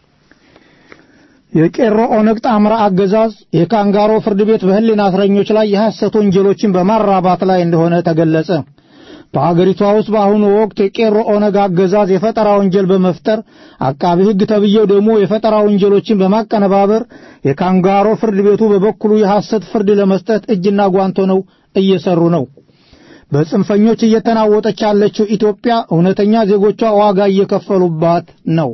የቄሮ ኦነግ ጣምራ አገዛዝ የካንጋሮ ፍርድ ቤት በሕሊና እስረኞች ላይ የሐሰት ወንጀሎችን በማራባት ላይ እንደሆነ ተገለጸ። በአገሪቷ ውስጥ በአሁኑ ወቅት የቄሮ ኦነግ አገዛዝ የፈጠራ ወንጀል በመፍጠር አቃቢ ሕግ ተብዬው ደግሞ የፈጠራ ወንጀሎችን በማቀነባበር የካንጋሮ ፍርድ ቤቱ በበኩሉ የሐሰት ፍርድ ለመስጠት እጅና ጓንቶ ነው እየሰሩ ነው። በጽንፈኞች እየተናወጠች ያለችው ኢትዮጵያ እውነተኛ ዜጎቿ ዋጋ እየከፈሉባት ነው።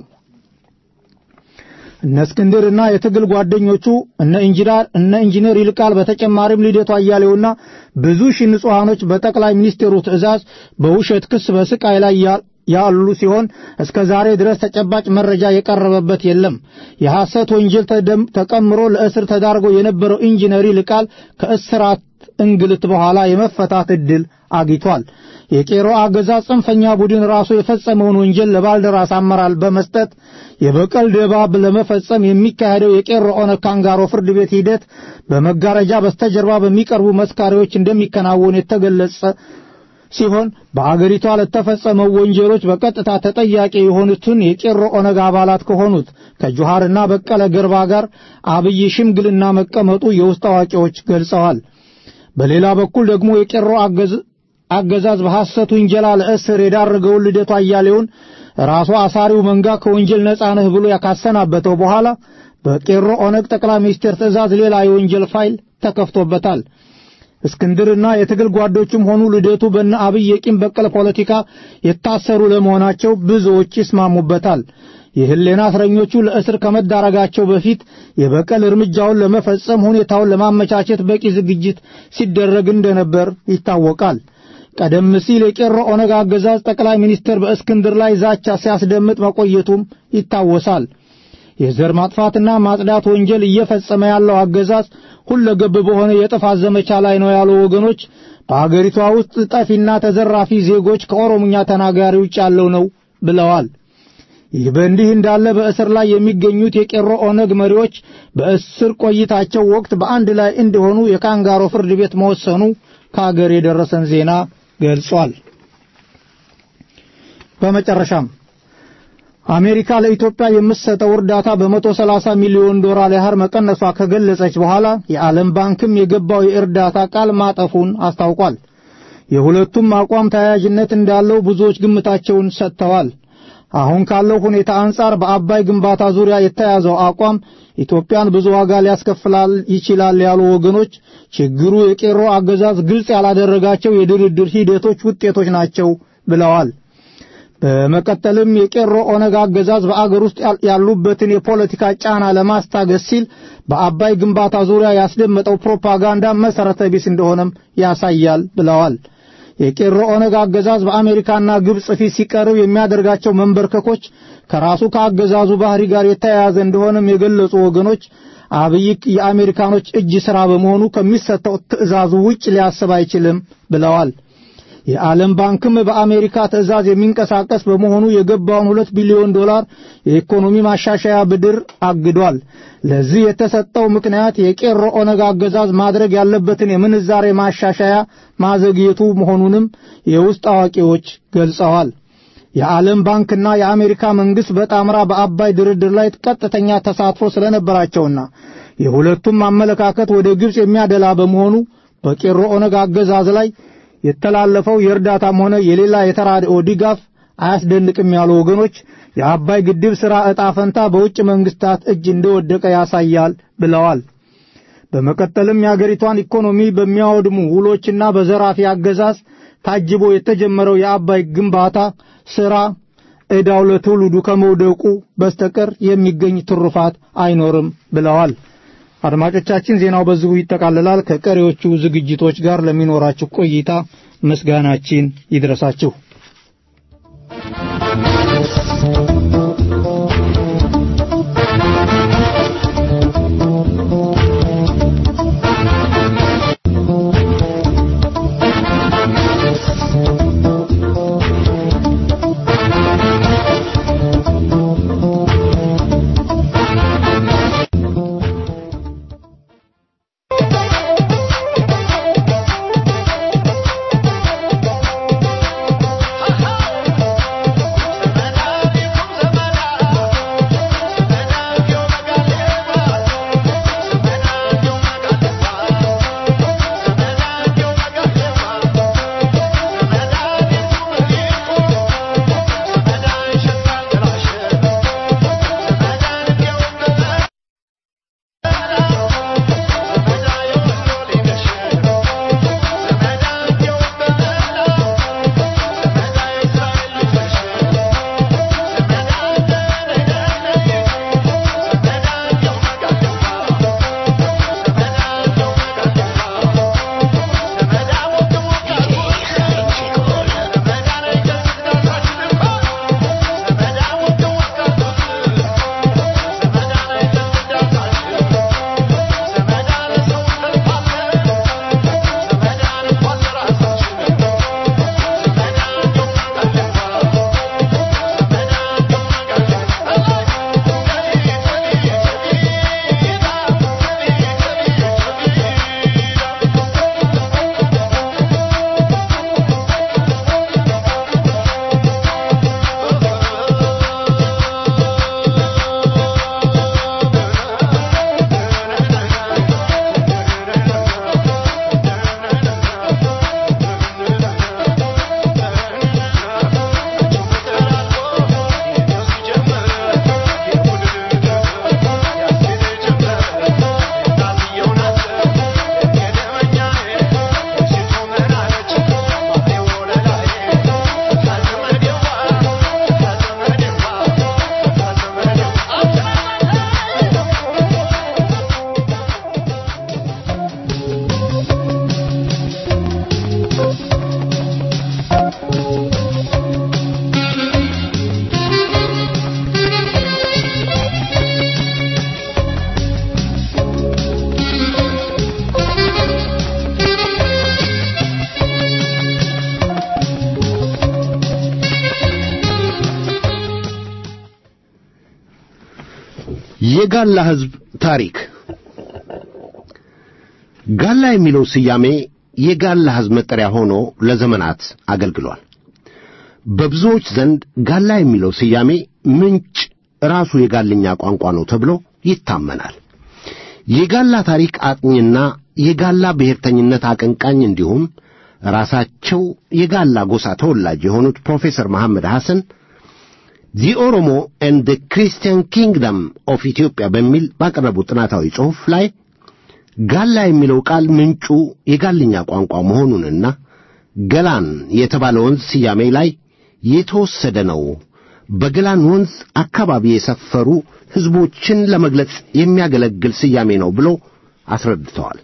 እነ እስክንድርና የትግል ጓደኞቹ እነ ኢንጂነር እነ ኢንጂነር ይልቃል በተጨማሪም ልደቱ አያሌውና ብዙ ሺህ ንጹሐኖች በጠቅላይ ሚኒስትሩ ትዕዛዝ በውሸት ክስ በስቃይ ላይ ያሉ ሲሆን እስከ ዛሬ ድረስ ተጨባጭ መረጃ የቀረበበት የለም። የሐሰት ወንጀል ተቀምሮ ለእስር ተዳርጎ የነበረው ኢንጂነር ይልቃል ከእስራት እንግልት በኋላ የመፈታት ዕድል አግኝቷል። የቄሮ አገዛዝ ጽንፈኛ ቡድን ራሱ የፈጸመውን ወንጀል ለባልደራስ አመራር በመስጠት የበቀል ደባ ለመፈጸም የሚካሄደው የቄሮ ኦነግ ካንጋሮ ፍርድ ቤት ሂደት በመጋረጃ በስተጀርባ በሚቀርቡ መስካሪዎች እንደሚከናወን የተገለጸ ሲሆን በአገሪቷ ለተፈጸመው ወንጀሎች በቀጥታ ተጠያቂ የሆኑትን የቄሮ ኦነግ አባላት ከሆኑት ከጆሃርና በቀለ ገርባ ጋር አብይ ሽምግልና መቀመጡ የውስጥ አዋቂዎች ገልጸዋል። በሌላ በኩል ደግሞ የቄሮ አገዛዝ በሐሰት ውንጀላ ለእስር የዳረገውን ልደቱ አያሌውን ራሱ አሳሪው መንጋ ከወንጀል ነጻ ነህ ብሎ ያካሰናበተው በኋላ በቄሮ ኦነግ ጠቅላይ ሚኒስትር ትዕዛዝ ሌላ የወንጀል ፋይል ተከፍቶበታል። እስክንድርና የትግል ጓዶችም ሆኑ ልደቱ በነ አብይ የቂም በቀል ፖለቲካ የታሰሩ ለመሆናቸው ብዙዎች ይስማሙበታል። የህሌና እስረኞቹ ለእስር ከመዳረጋቸው በፊት የበቀል እርምጃውን ለመፈጸም ሁኔታውን ለማመቻቸት በቂ ዝግጅት ሲደረግ እንደነበር ይታወቃል። ቀደም ሲል የቄሮ ኦነግ አገዛዝ ጠቅላይ ሚኒስትር በእስክንድር ላይ ዛቻ ሲያስደምጥ መቆየቱም ይታወሳል። የዘር ማጥፋትና ማጽዳት ወንጀል እየፈጸመ ያለው አገዛዝ ሁለገብ በሆነ የጥፋት ዘመቻ ላይ ነው ያሉ ወገኖች በአገሪቷ ውስጥ ጠፊና ተዘራፊ ዜጎች ከኦሮምኛ ተናጋሪ ውጭ ያለው ነው ብለዋል። ይህ በእንዲህ እንዳለ በእስር ላይ የሚገኙት የቄሮ ኦነግ መሪዎች በእስር ቆይታቸው ወቅት በአንድ ላይ እንዲሆኑ የካንጋሮ ፍርድ ቤት መወሰኑ ከአገር የደረሰን ዜና ገልጿል። በመጨረሻም አሜሪካ ለኢትዮጵያ የምትሰጠው እርዳታ በመቶ ሰላሳ ሚሊዮን ዶላር ያህል መቀነሷ ከገለጸች በኋላ የዓለም ባንክም የገባው የእርዳታ ቃል ማጠፉን አስታውቋል። የሁለቱም አቋም ተያያዥነት እንዳለው ብዙዎች ግምታቸውን ሰጥተዋል። አሁን ካለው ሁኔታ አንጻር በአባይ ግንባታ ዙሪያ የተያዘው አቋም ኢትዮጵያን ብዙ ዋጋ ሊያስከፍላል ይችላል ያሉ ወገኖች ችግሩ የቄሮ አገዛዝ ግልጽ ያላደረጋቸው የድርድር ሂደቶች ውጤቶች ናቸው ብለዋል። በመቀጠልም የቄሮ ኦነግ አገዛዝ በአገር ውስጥ ያሉበትን የፖለቲካ ጫና ለማስታገስ ሲል በአባይ ግንባታ ዙሪያ ያስደመጠው ፕሮፓጋንዳ መሠረተ ቢስ እንደሆነም ያሳያል ብለዋል። የቄሮ ኦነግ አገዛዝ በአሜሪካና ግብፅ ፊት ሲቀርብ የሚያደርጋቸው መንበርከኮች ከራሱ ከአገዛዙ ባህሪ ጋር የተያያዘ እንደሆነም የገለጹ ወገኖች አብይ የአሜሪካኖች እጅ ሥራ በመሆኑ ከሚሰጠው ትዕዛዙ ውጭ ሊያስብ አይችልም ብለዋል። የዓለም ባንክም በአሜሪካ ትዕዛዝ የሚንቀሳቀስ በመሆኑ የገባውን ሁለት ቢሊዮን ዶላር የኢኮኖሚ ማሻሻያ ብድር አግዷል። ለዚህ የተሰጠው ምክንያት የቄሮ ኦነግ አገዛዝ ማድረግ ያለበትን የምንዛሬ ማሻሻያ ማዘግየቱ መሆኑንም የውስጥ አዋቂዎች ገልጸዋል። የዓለም ባንክና የአሜሪካ መንግሥት በጣምራ በአባይ ድርድር ላይ ቀጥተኛ ተሳትፎ ስለነበራቸውና የሁለቱም አመለካከት ወደ ግብፅ የሚያደላ በመሆኑ በቄሮ ኦነግ አገዛዝ ላይ የተላለፈው የእርዳታም ሆነ የሌላ የተራድኦ ድጋፍ አያስደንቅም ያሉ ወገኖች የአባይ ግድብ ሥራ ዕጣ ፈንታ በውጭ መንግሥታት እጅ እንደወደቀ ያሳያል ብለዋል። በመቀጠልም የአገሪቷን ኢኮኖሚ በሚያወድሙ ውሎችና በዘራፊ አገዛዝ ታጅቦ የተጀመረው የአባይ ግንባታ ሥራ ዕዳው ለትውልዱ ከመውደቁ በስተቀር የሚገኝ ትሩፋት አይኖርም ብለዋል። አድማጮቻችን ዜናው በዚሁ ይጠቃልላል። ከቀሪዎቹ ዝግጅቶች ጋር ለሚኖራችሁ ቆይታ ምስጋናችን ይድረሳችሁ። የጋላ ሕዝብ ታሪክ ጋላ የሚለው ስያሜ የጋላ ሕዝብ መጠሪያ ሆኖ ለዘመናት አገልግሏል። በብዙዎች ዘንድ ጋላ የሚለው ስያሜ ምንጭ ራሱ የጋልኛ ቋንቋ ነው ተብሎ ይታመናል። የጋላ ታሪክ አጥኚና የጋላ ብሔርተኝነት አቀንቃኝ እንዲሁም ራሳቸው የጋላ ጎሳ ተወላጅ የሆኑት ፕሮፌሰር መሐመድ ሐሰን ዚ ኦሮሞ ኤንድ ክሪስቲያን ኪንግደም ኦፍ ኢትዮጵያ በሚል ባቀረቡት ጥናታዊ ጽሑፍ ላይ ጋላ የሚለው ቃል ምንጩ የጋልኛ ቋንቋ መሆኑንና ገላን የተባለ ወንዝ ስያሜ ላይ የተወሰደ ነው። በገላን ወንዝ አካባቢ የሰፈሩ ሕዝቦችን ለመግለጽ የሚያገለግል ስያሜ ነው ብሎ አስረድተዋል።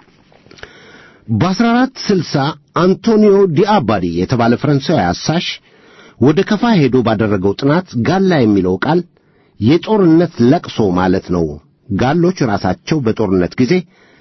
በ1460 አንቶኒዮ ዲአባዲ የተባለ ፈረንሳዊ አሳሽ ወደ ከፋ ሄዶ ባደረገው ጥናት ጋላ የሚለው ቃል የጦርነት ለቅሶ ማለት ነው። ጋሎች ራሳቸው በጦርነት ጊዜ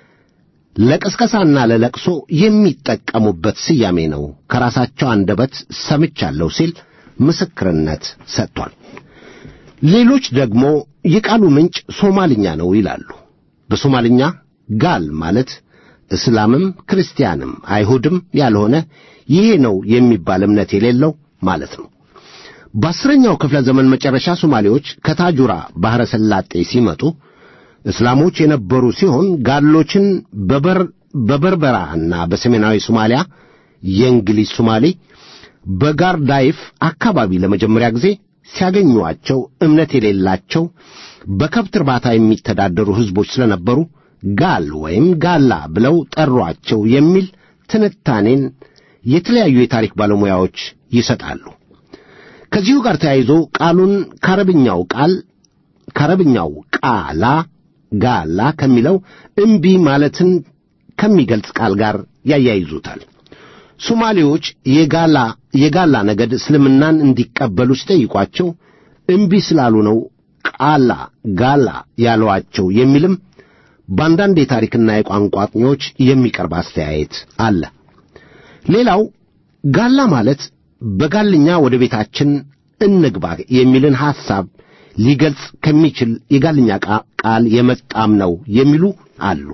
ለቅስቀሳና ለለቅሶ የሚጠቀሙበት ስያሜ ነው። ከራሳቸው አንደበት ሰምቻለሁ ሲል ምስክርነት ሰጥቷል። ሌሎች ደግሞ የቃሉ ምንጭ ሶማልኛ ነው ይላሉ። በሶማልኛ ጋል ማለት እስላምም ክርስቲያንም አይሁድም ያልሆነ ይሄ ነው የሚባል እምነት የሌለው ማለት ነው። በአስረኛው ክፍለ ዘመን መጨረሻ ሶማሌዎች ከታጁራ ባሕረ ሰላጤ ሲመጡ እስላሞች የነበሩ ሲሆን ጋሎችን በበርበራና በሰሜናዊ ሶማሊያ የእንግሊዝ ሶማሌ በጋርዳይፍ አካባቢ ለመጀመሪያ ጊዜ ሲያገኟቸው እምነት የሌላቸው በከብት እርባታ የሚተዳደሩ ሕዝቦች ስለነበሩ ጋል ወይም ጋላ ብለው ጠሯቸው የሚል ትንታኔን የተለያዩ የታሪክ ባለሙያዎች ይሰጣሉ። ከዚሁ ጋር ተያይዞ ቃሉን ከአረብኛው ቃል ከአረብኛው ቃላ ጋላ ከሚለው እምቢ ማለትን ከሚገልጽ ቃል ጋር ያያይዙታል። ሶማሌዎች የጋላ የጋላ ነገድ እስልምናን እንዲቀበሉ ሲጠይቋቸው እምቢ ስላሉ ነው ቃላ ጋላ ያሏቸው የሚልም በአንዳንድ የታሪክና የቋንቋ አጥኚዎች የሚቀርብ አስተያየት አለ። ሌላው ጋላ ማለት በጋልኛ ወደ ቤታችን እንግባ የሚልን ሐሳብ ሊገልጽ ከሚችል የጋልኛ ቃል የመጣም ነው የሚሉ አሉ።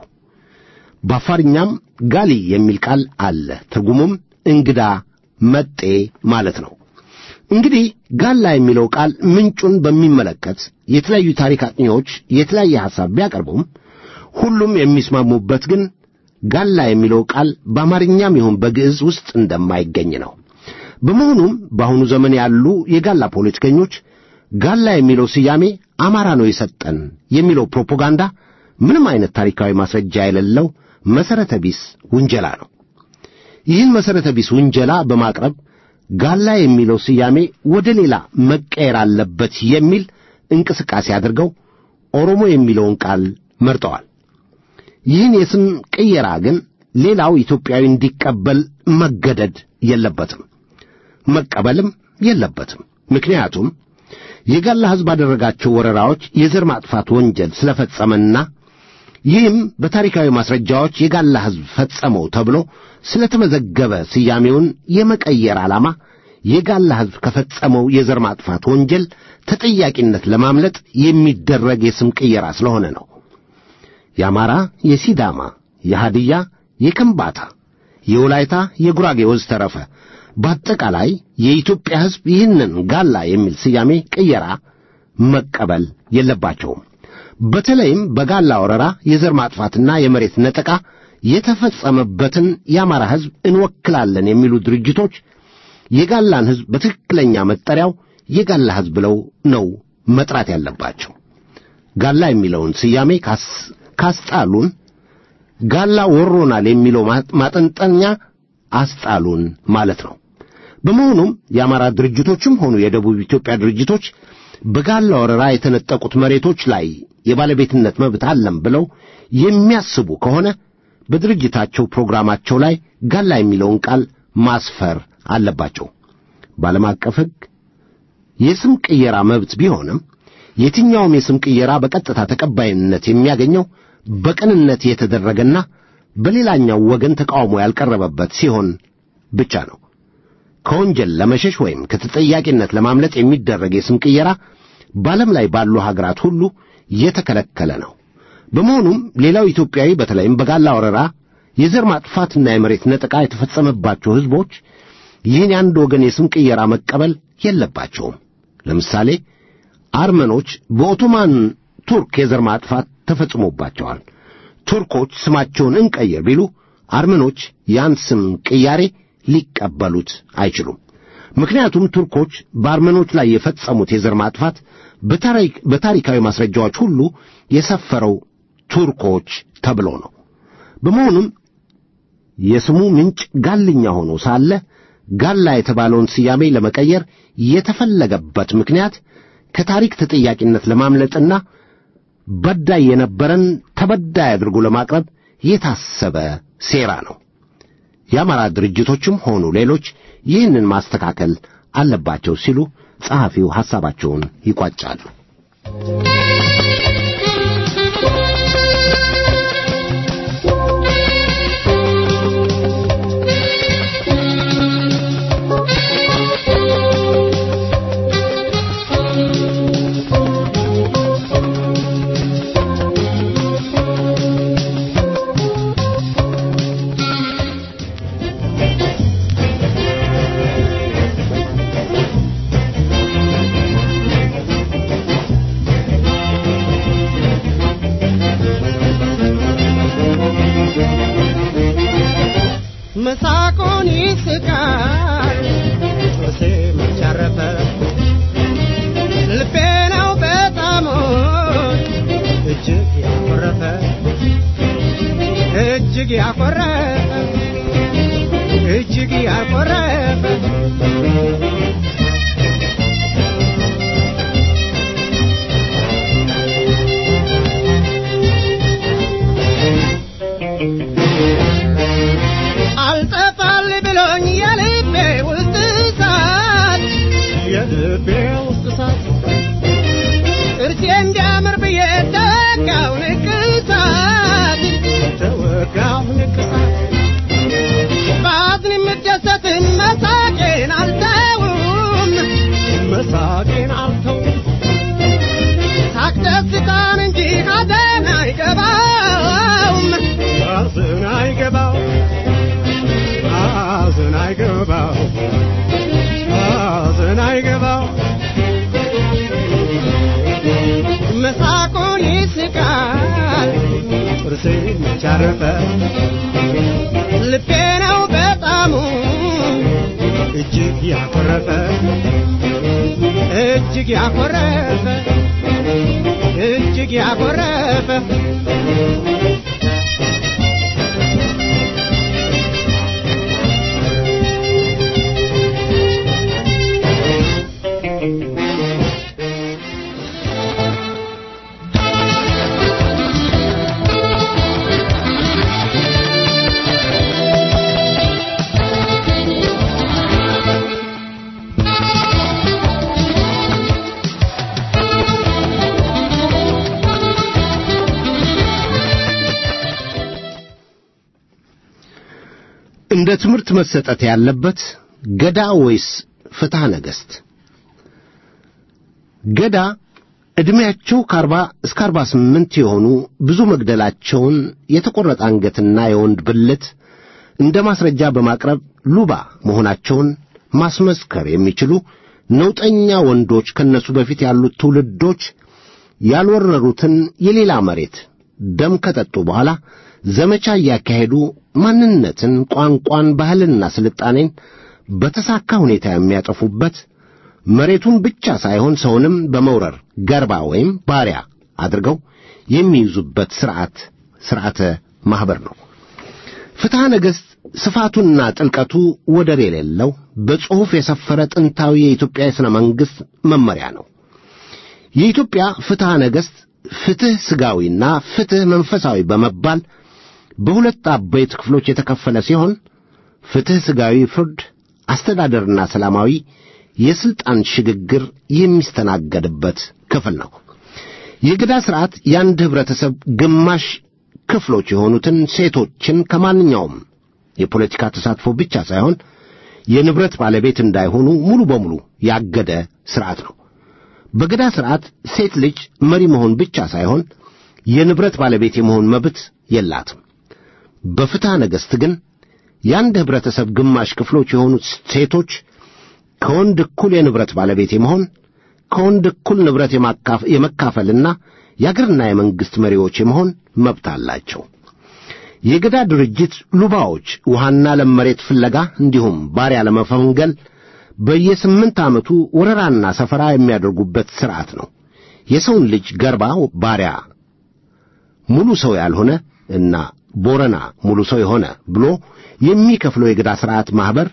በአፋርኛም ጋሊ የሚል ቃል አለ። ትርጉሙም እንግዳ መጤ ማለት ነው። እንግዲህ ጋላ የሚለው ቃል ምንጩን በሚመለከት የተለያዩ ታሪክ አጥኚዎች የተለያየ ሐሳብ ቢያቀርቡም ሁሉም የሚስማሙበት ግን ጋላ የሚለው ቃል በአማርኛም ይሁን በግዕዝ ውስጥ እንደማይገኝ ነው። በመሆኑም በአሁኑ ዘመን ያሉ የጋላ ፖለቲከኞች ጋላ የሚለው ስያሜ አማራ ነው የሰጠን የሚለው ፕሮፓጋንዳ ምንም አይነት ታሪካዊ ማስረጃ የሌለው መሠረተ ቢስ ውንጀላ ነው። ይህን መሠረተ ቢስ ውንጀላ በማቅረብ ጋላ የሚለው ስያሜ ወደ ሌላ መቀየር አለበት የሚል እንቅስቃሴ አድርገው ኦሮሞ የሚለውን ቃል መርጠዋል። ይህን የስም ቅየራ ግን ሌላው ኢትዮጵያዊ እንዲቀበል መገደድ የለበትም፣ መቀበልም የለበትም። ምክንያቱም የጋላ ሕዝብ ባደረጋቸው ወረራዎች የዘር ማጥፋት ወንጀል ስለፈጸመና ይህም በታሪካዊ ማስረጃዎች የጋላ ሕዝብ ፈጸመው ተብሎ ስለተመዘገበ ስያሜውን የመቀየር ዓላማ የጋላ ሕዝብ ከፈጸመው የዘር ማጥፋት ወንጀል ተጠያቂነት ለማምለጥ የሚደረግ የስም ቅየራ ስለሆነ ነው። የአማራ፣ የሲዳማ፣ የሃድያ፣ የከምባታ፣ የወላይታ፣ የጉራጌ ወዘተረፈ በአጠቃላይ የኢትዮጵያ ሕዝብ ይህንን ጋላ የሚል ስያሜ ቅየራ መቀበል የለባቸውም። በተለይም በጋላ ወረራ የዘር ማጥፋትና የመሬት ነጠቃ የተፈጸመበትን የአማራ ሕዝብ እንወክላለን የሚሉ ድርጅቶች የጋላን ሕዝብ በትክክለኛ መጠሪያው የጋላ ሕዝብ ብለው ነው መጥራት ያለባቸው። ጋላ የሚለውን ስያሜ ካስጣሉን ጋላ ወሮናል የሚለው ማጠንጠኛ አስጣሉን ማለት ነው። በመሆኑም የአማራ ድርጅቶችም ሆኑ የደቡብ ኢትዮጵያ ድርጅቶች በጋላ ወረራ የተነጠቁት መሬቶች ላይ የባለቤትነት መብት አለም ብለው የሚያስቡ ከሆነ በድርጅታቸው ፕሮግራማቸው ላይ ጋላ የሚለውን ቃል ማስፈር አለባቸው። በዓለም አቀፍ ሕግ የስም ቅየራ መብት ቢሆንም የትኛውም የስም ቅየራ በቀጥታ ተቀባይነት የሚያገኘው በቅንነት የተደረገና በሌላኛው ወገን ተቃውሞ ያልቀረበበት ሲሆን ብቻ ነው። ከወንጀል ለመሸሽ ወይም ከተጠያቂነት ለማምለጥ የሚደረግ የስም ቅየራ በዓለም ላይ ባሉ ሀገራት ሁሉ የተከለከለ ነው። በመሆኑም ሌላው ኢትዮጵያዊ በተለይም በጋላ ወረራ የዘር ማጥፋትና የመሬት ነጠቃ የተፈጸመባቸው ሕዝቦች ይህን የአንድ ወገን የስም ቅየራ መቀበል የለባቸውም። ለምሳሌ አርመኖች በኦቶማን ቱርክ የዘር ማጥፋት ተፈጽሞባቸዋል። ቱርኮች ስማቸውን እንቀይር ቢሉ አርመኖች ያን ስም ቅያሬ ሊቀበሉት አይችሉም። ምክንያቱም ቱርኮች በአርመኖች ላይ የፈጸሙት የዘር ማጥፋት በታሪካዊ ማስረጃዎች ሁሉ የሰፈረው ቱርኮች ተብሎ ነው። በመሆኑም የስሙ ምንጭ ጋልኛ ሆኖ ሳለ ጋላ የተባለውን ስያሜ ለመቀየር የተፈለገበት ምክንያት ከታሪክ ተጠያቂነት ለማምለጥና በዳይ የነበረን ተበዳይ አድርጎ ለማቅረብ የታሰበ ሴራ ነው። የአማራ ድርጅቶችም ሆኑ ሌሎች ይህንን ማስተካከል አለባቸው ሲሉ ጸሐፊው ሐሳባቸውን ይቋጫሉ። መሳቁን ይስቃል ጥርሴ መቻረፈ ልቤ ነው በጣም እጅግ ያኮረፈ እጅግ ያኮረፈ እጅግ ያኮረፈ አልጠፋል ብሎኝ የልቤ ውስጥ እሳት የልቤ ውስጥ እሳት ጥርሴ እንዲያምር ብዬ ተወጋው ንቅሳት ተወጋው ንቅሳት በአዝን የምደሰትን መሳቄን አልተውም መሳቄን አልተውም ሳቅ ደስታን እንጂ ሐዘን አይገባውም ሐዘን አይገባው ሐዘን አይገባው ሐዘን አይገባው መሳቁን ይስቃል ጥርሴ መቻረፈ ልቤ ነው በጣሙ እጅግ ያኮረፈ እጅግ ያኮረፈ እጅግ ያኮረፈ እንደ ትምህርት መሰጠት ያለበት ገዳ ወይስ ፍትሐ ነገሥት? ገዳ ዕድሜያቸው ከአርባ እስከ አርባ ስምንት የሆኑ ብዙ መግደላቸውን የተቈረጠ አንገትና የወንድ ብልት እንደ ማስረጃ በማቅረብ ሉባ መሆናቸውን ማስመስከር የሚችሉ ነውጠኛ ወንዶች ከነሱ በፊት ያሉት ትውልዶች ያልወረሩትን የሌላ መሬት ደም ከጠጡ በኋላ ዘመቻ እያካሄዱ ማንነትን፣ ቋንቋን፣ ባህልና ስልጣኔን በተሳካ ሁኔታ የሚያጠፉበት መሬቱን ብቻ ሳይሆን ሰውንም በመውረር ገርባ ወይም ባሪያ አድርገው የሚይዙበት ሥርዓት ሥርዓተ ማኅበር ነው። ፍትሐ ነገሥት ስፋቱና ጥልቀቱ ወደር የሌለው በጽሑፍ የሰፈረ ጥንታዊ የኢትዮጵያ የሥነ መንግሥት መመሪያ ነው። የኢትዮጵያ ፍትሐ ነገሥት ፍትሕ ሥጋዊና ፍትሕ መንፈሳዊ በመባል በሁለት አበይት ክፍሎች የተከፈለ ሲሆን ፍትሕ ሥጋዊ ፍርድ፣ አስተዳደርና ሰላማዊ የሥልጣን ሽግግር የሚስተናገድበት ክፍል ነው። የገዳ ሥርዓት የአንድ ኅብረተሰብ ግማሽ ክፍሎች የሆኑትን ሴቶችን ከማንኛውም የፖለቲካ ተሳትፎ ብቻ ሳይሆን የንብረት ባለቤት እንዳይሆኑ ሙሉ በሙሉ ያገደ ሥርዓት ነው። በገዳ ሥርዓት ሴት ልጅ መሪ መሆን ብቻ ሳይሆን የንብረት ባለቤት የመሆን መብት የላትም። በፍትሐ ነገሥት ግን የአንድ ኅብረተሰብ ግማሽ ክፍሎች የሆኑት ሴቶች ከወንድ እኩል የንብረት ባለቤት የመሆን ከወንድ እኩል ንብረት የመካፈልና የአገርና የመንግሥት መሪዎች የመሆን መብት አላቸው። የገዳ ድርጅት ሉባዎች ውሃና ለም መሬት ፍለጋ እንዲሁም ባሪያ ለመፈንገል በየስምንት ዓመቱ ወረራና ሰፈራ የሚያደርጉበት ሥርዓት ነው። የሰውን ልጅ ገርባ ባሪያ ሙሉ ሰው ያልሆነ እና ቦረና ሙሉ ሰው የሆነ ብሎ የሚከፍለው የገዳ ሥርዓት ማኅበር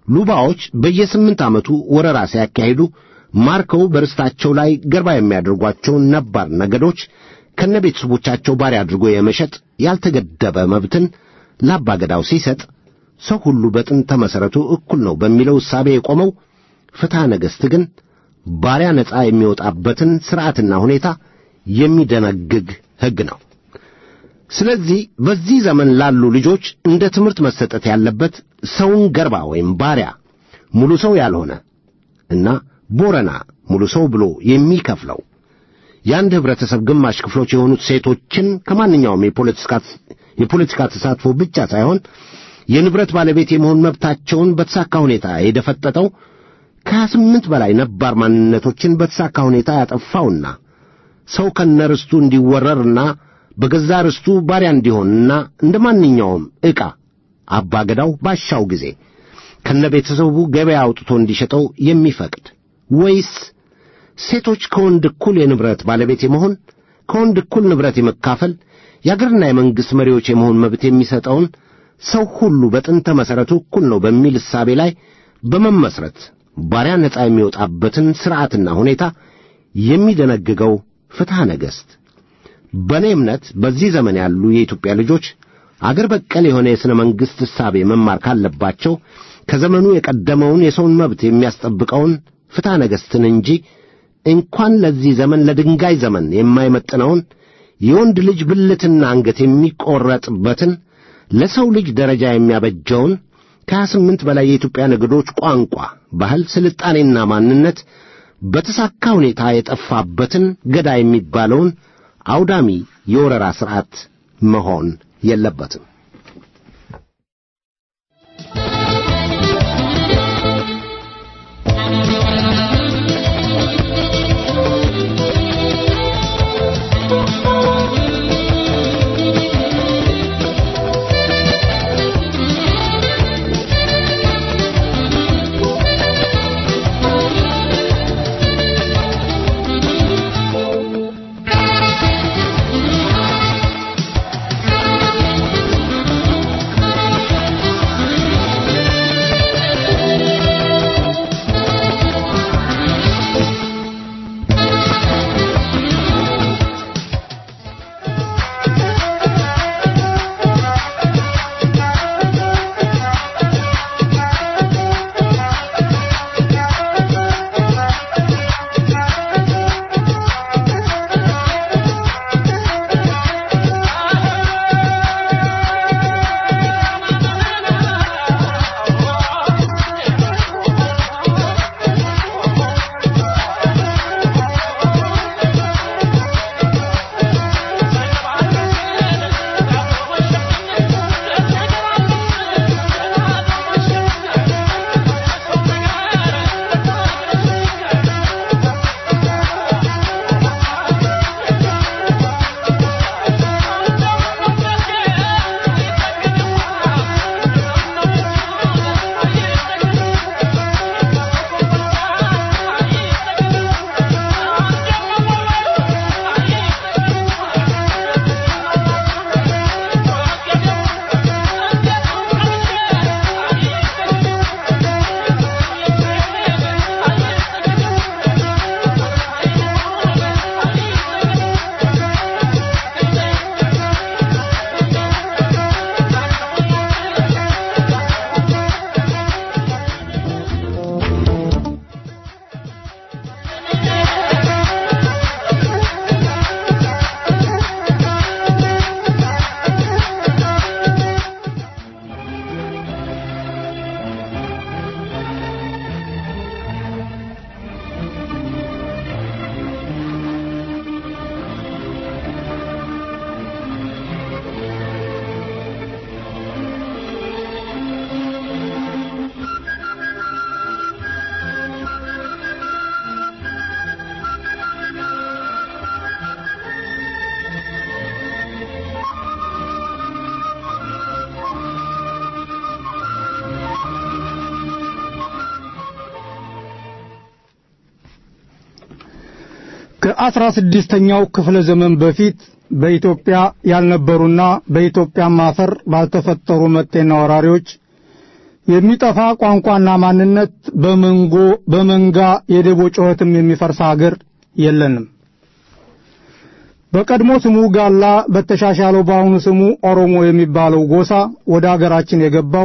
ሉባዎች በየስምንት ዓመቱ ወረራ ሲያካሂዱ ማርከው በርስታቸው ላይ ገርባ የሚያደርጓቸውን ነባር ነገዶች ከነ ቤተሰቦቻቸው ባሪያ አድርጎ የመሸጥ ያልተገደበ መብትን ለአባገዳው ሲሰጥ ሰው ሁሉ በጥንተ መሠረቱ እኩል ነው በሚለው እሳቤ የቆመው ፍትሐ ነገሥት ግን ባሪያ ነፃ የሚወጣበትን ሥርዓትና ሁኔታ የሚደነግግ ሕግ ነው። ስለዚህ በዚህ ዘመን ላሉ ልጆች እንደ ትምህርት መሰጠት ያለበት ሰውን ገርባ ወይም ባሪያ ሙሉ ሰው ያልሆነ እና ቦረና ሙሉ ሰው ብሎ የሚከፍለው የአንድ ኅብረተሰብ ግማሽ ክፍሎች የሆኑት ሴቶችን ከማንኛውም የፖለቲካ ተሳትፎ ብቻ ሳይሆን የንብረት ባለቤት የመሆን መብታቸውን በተሳካ ሁኔታ የደፈጠጠው ከሀያ ስምንት በላይ ነባር ማንነቶችን በተሳካ ሁኔታ ያጠፋውና ሰው ከነርስቱ እንዲወረርና በገዛ ርስቱ ባሪያ እንዲሆንና እንደ ማንኛውም ዕቃ አባገዳው ባሻው ጊዜ ከነ ቤተሰቡ ገበያ አውጥቶ እንዲሸጠው የሚፈቅድ ወይስ ሴቶች ከወንድ እኩል የንብረት ባለቤት የመሆን ከወንድ እኩል ንብረት የመካፈል የአገርና የመንግሥት መሪዎች የመሆን መብት የሚሰጠውን ሰው ሁሉ በጥንተ መሠረቱ እኩል ነው በሚል እሳቤ ላይ በመመስረት ባሪያ ነፃ የሚወጣበትን ሥርዓትና ሁኔታ የሚደነግገው ፍትሐ ነገሥት በእኔ እምነት በዚህ ዘመን ያሉ የኢትዮጵያ ልጆች አገር በቀል የሆነ የሥነ መንግሥት እሳቤ መማር ካለባቸው ከዘመኑ የቀደመውን የሰውን መብት የሚያስጠብቀውን ፍትሐ ነገሥትን እንጂ እንኳን ለዚህ ዘመን ለድንጋይ ዘመን የማይመጥነውን የወንድ ልጅ ብልትና አንገት የሚቈረጥበትን ለሰው ልጅ ደረጃ የሚያበጀውን ከሀያ ስምንት በላይ የኢትዮጵያ ነገዶች ቋንቋ፣ ባህል፣ ስልጣኔና ማንነት በተሳካ ሁኔታ የጠፋበትን ገዳ የሚባለውን አውዳሚ የወረራ ሥርዓት መሆን የለበትም። ከአስራ ስድስተኛው ክፍለ ዘመን በፊት በኢትዮጵያ ያልነበሩና በኢትዮጵያ አፈር ባልተፈጠሩ መጤና ወራሪዎች የሚጠፋ ቋንቋና ማንነት በመንጎ በመንጋ የደቦ ጩኸትም የሚፈርስ ሀገር የለንም። በቀድሞ ስሙ ጋላ በተሻሻለው በአሁኑ ስሙ ኦሮሞ የሚባለው ጎሳ ወደ አገራችን የገባው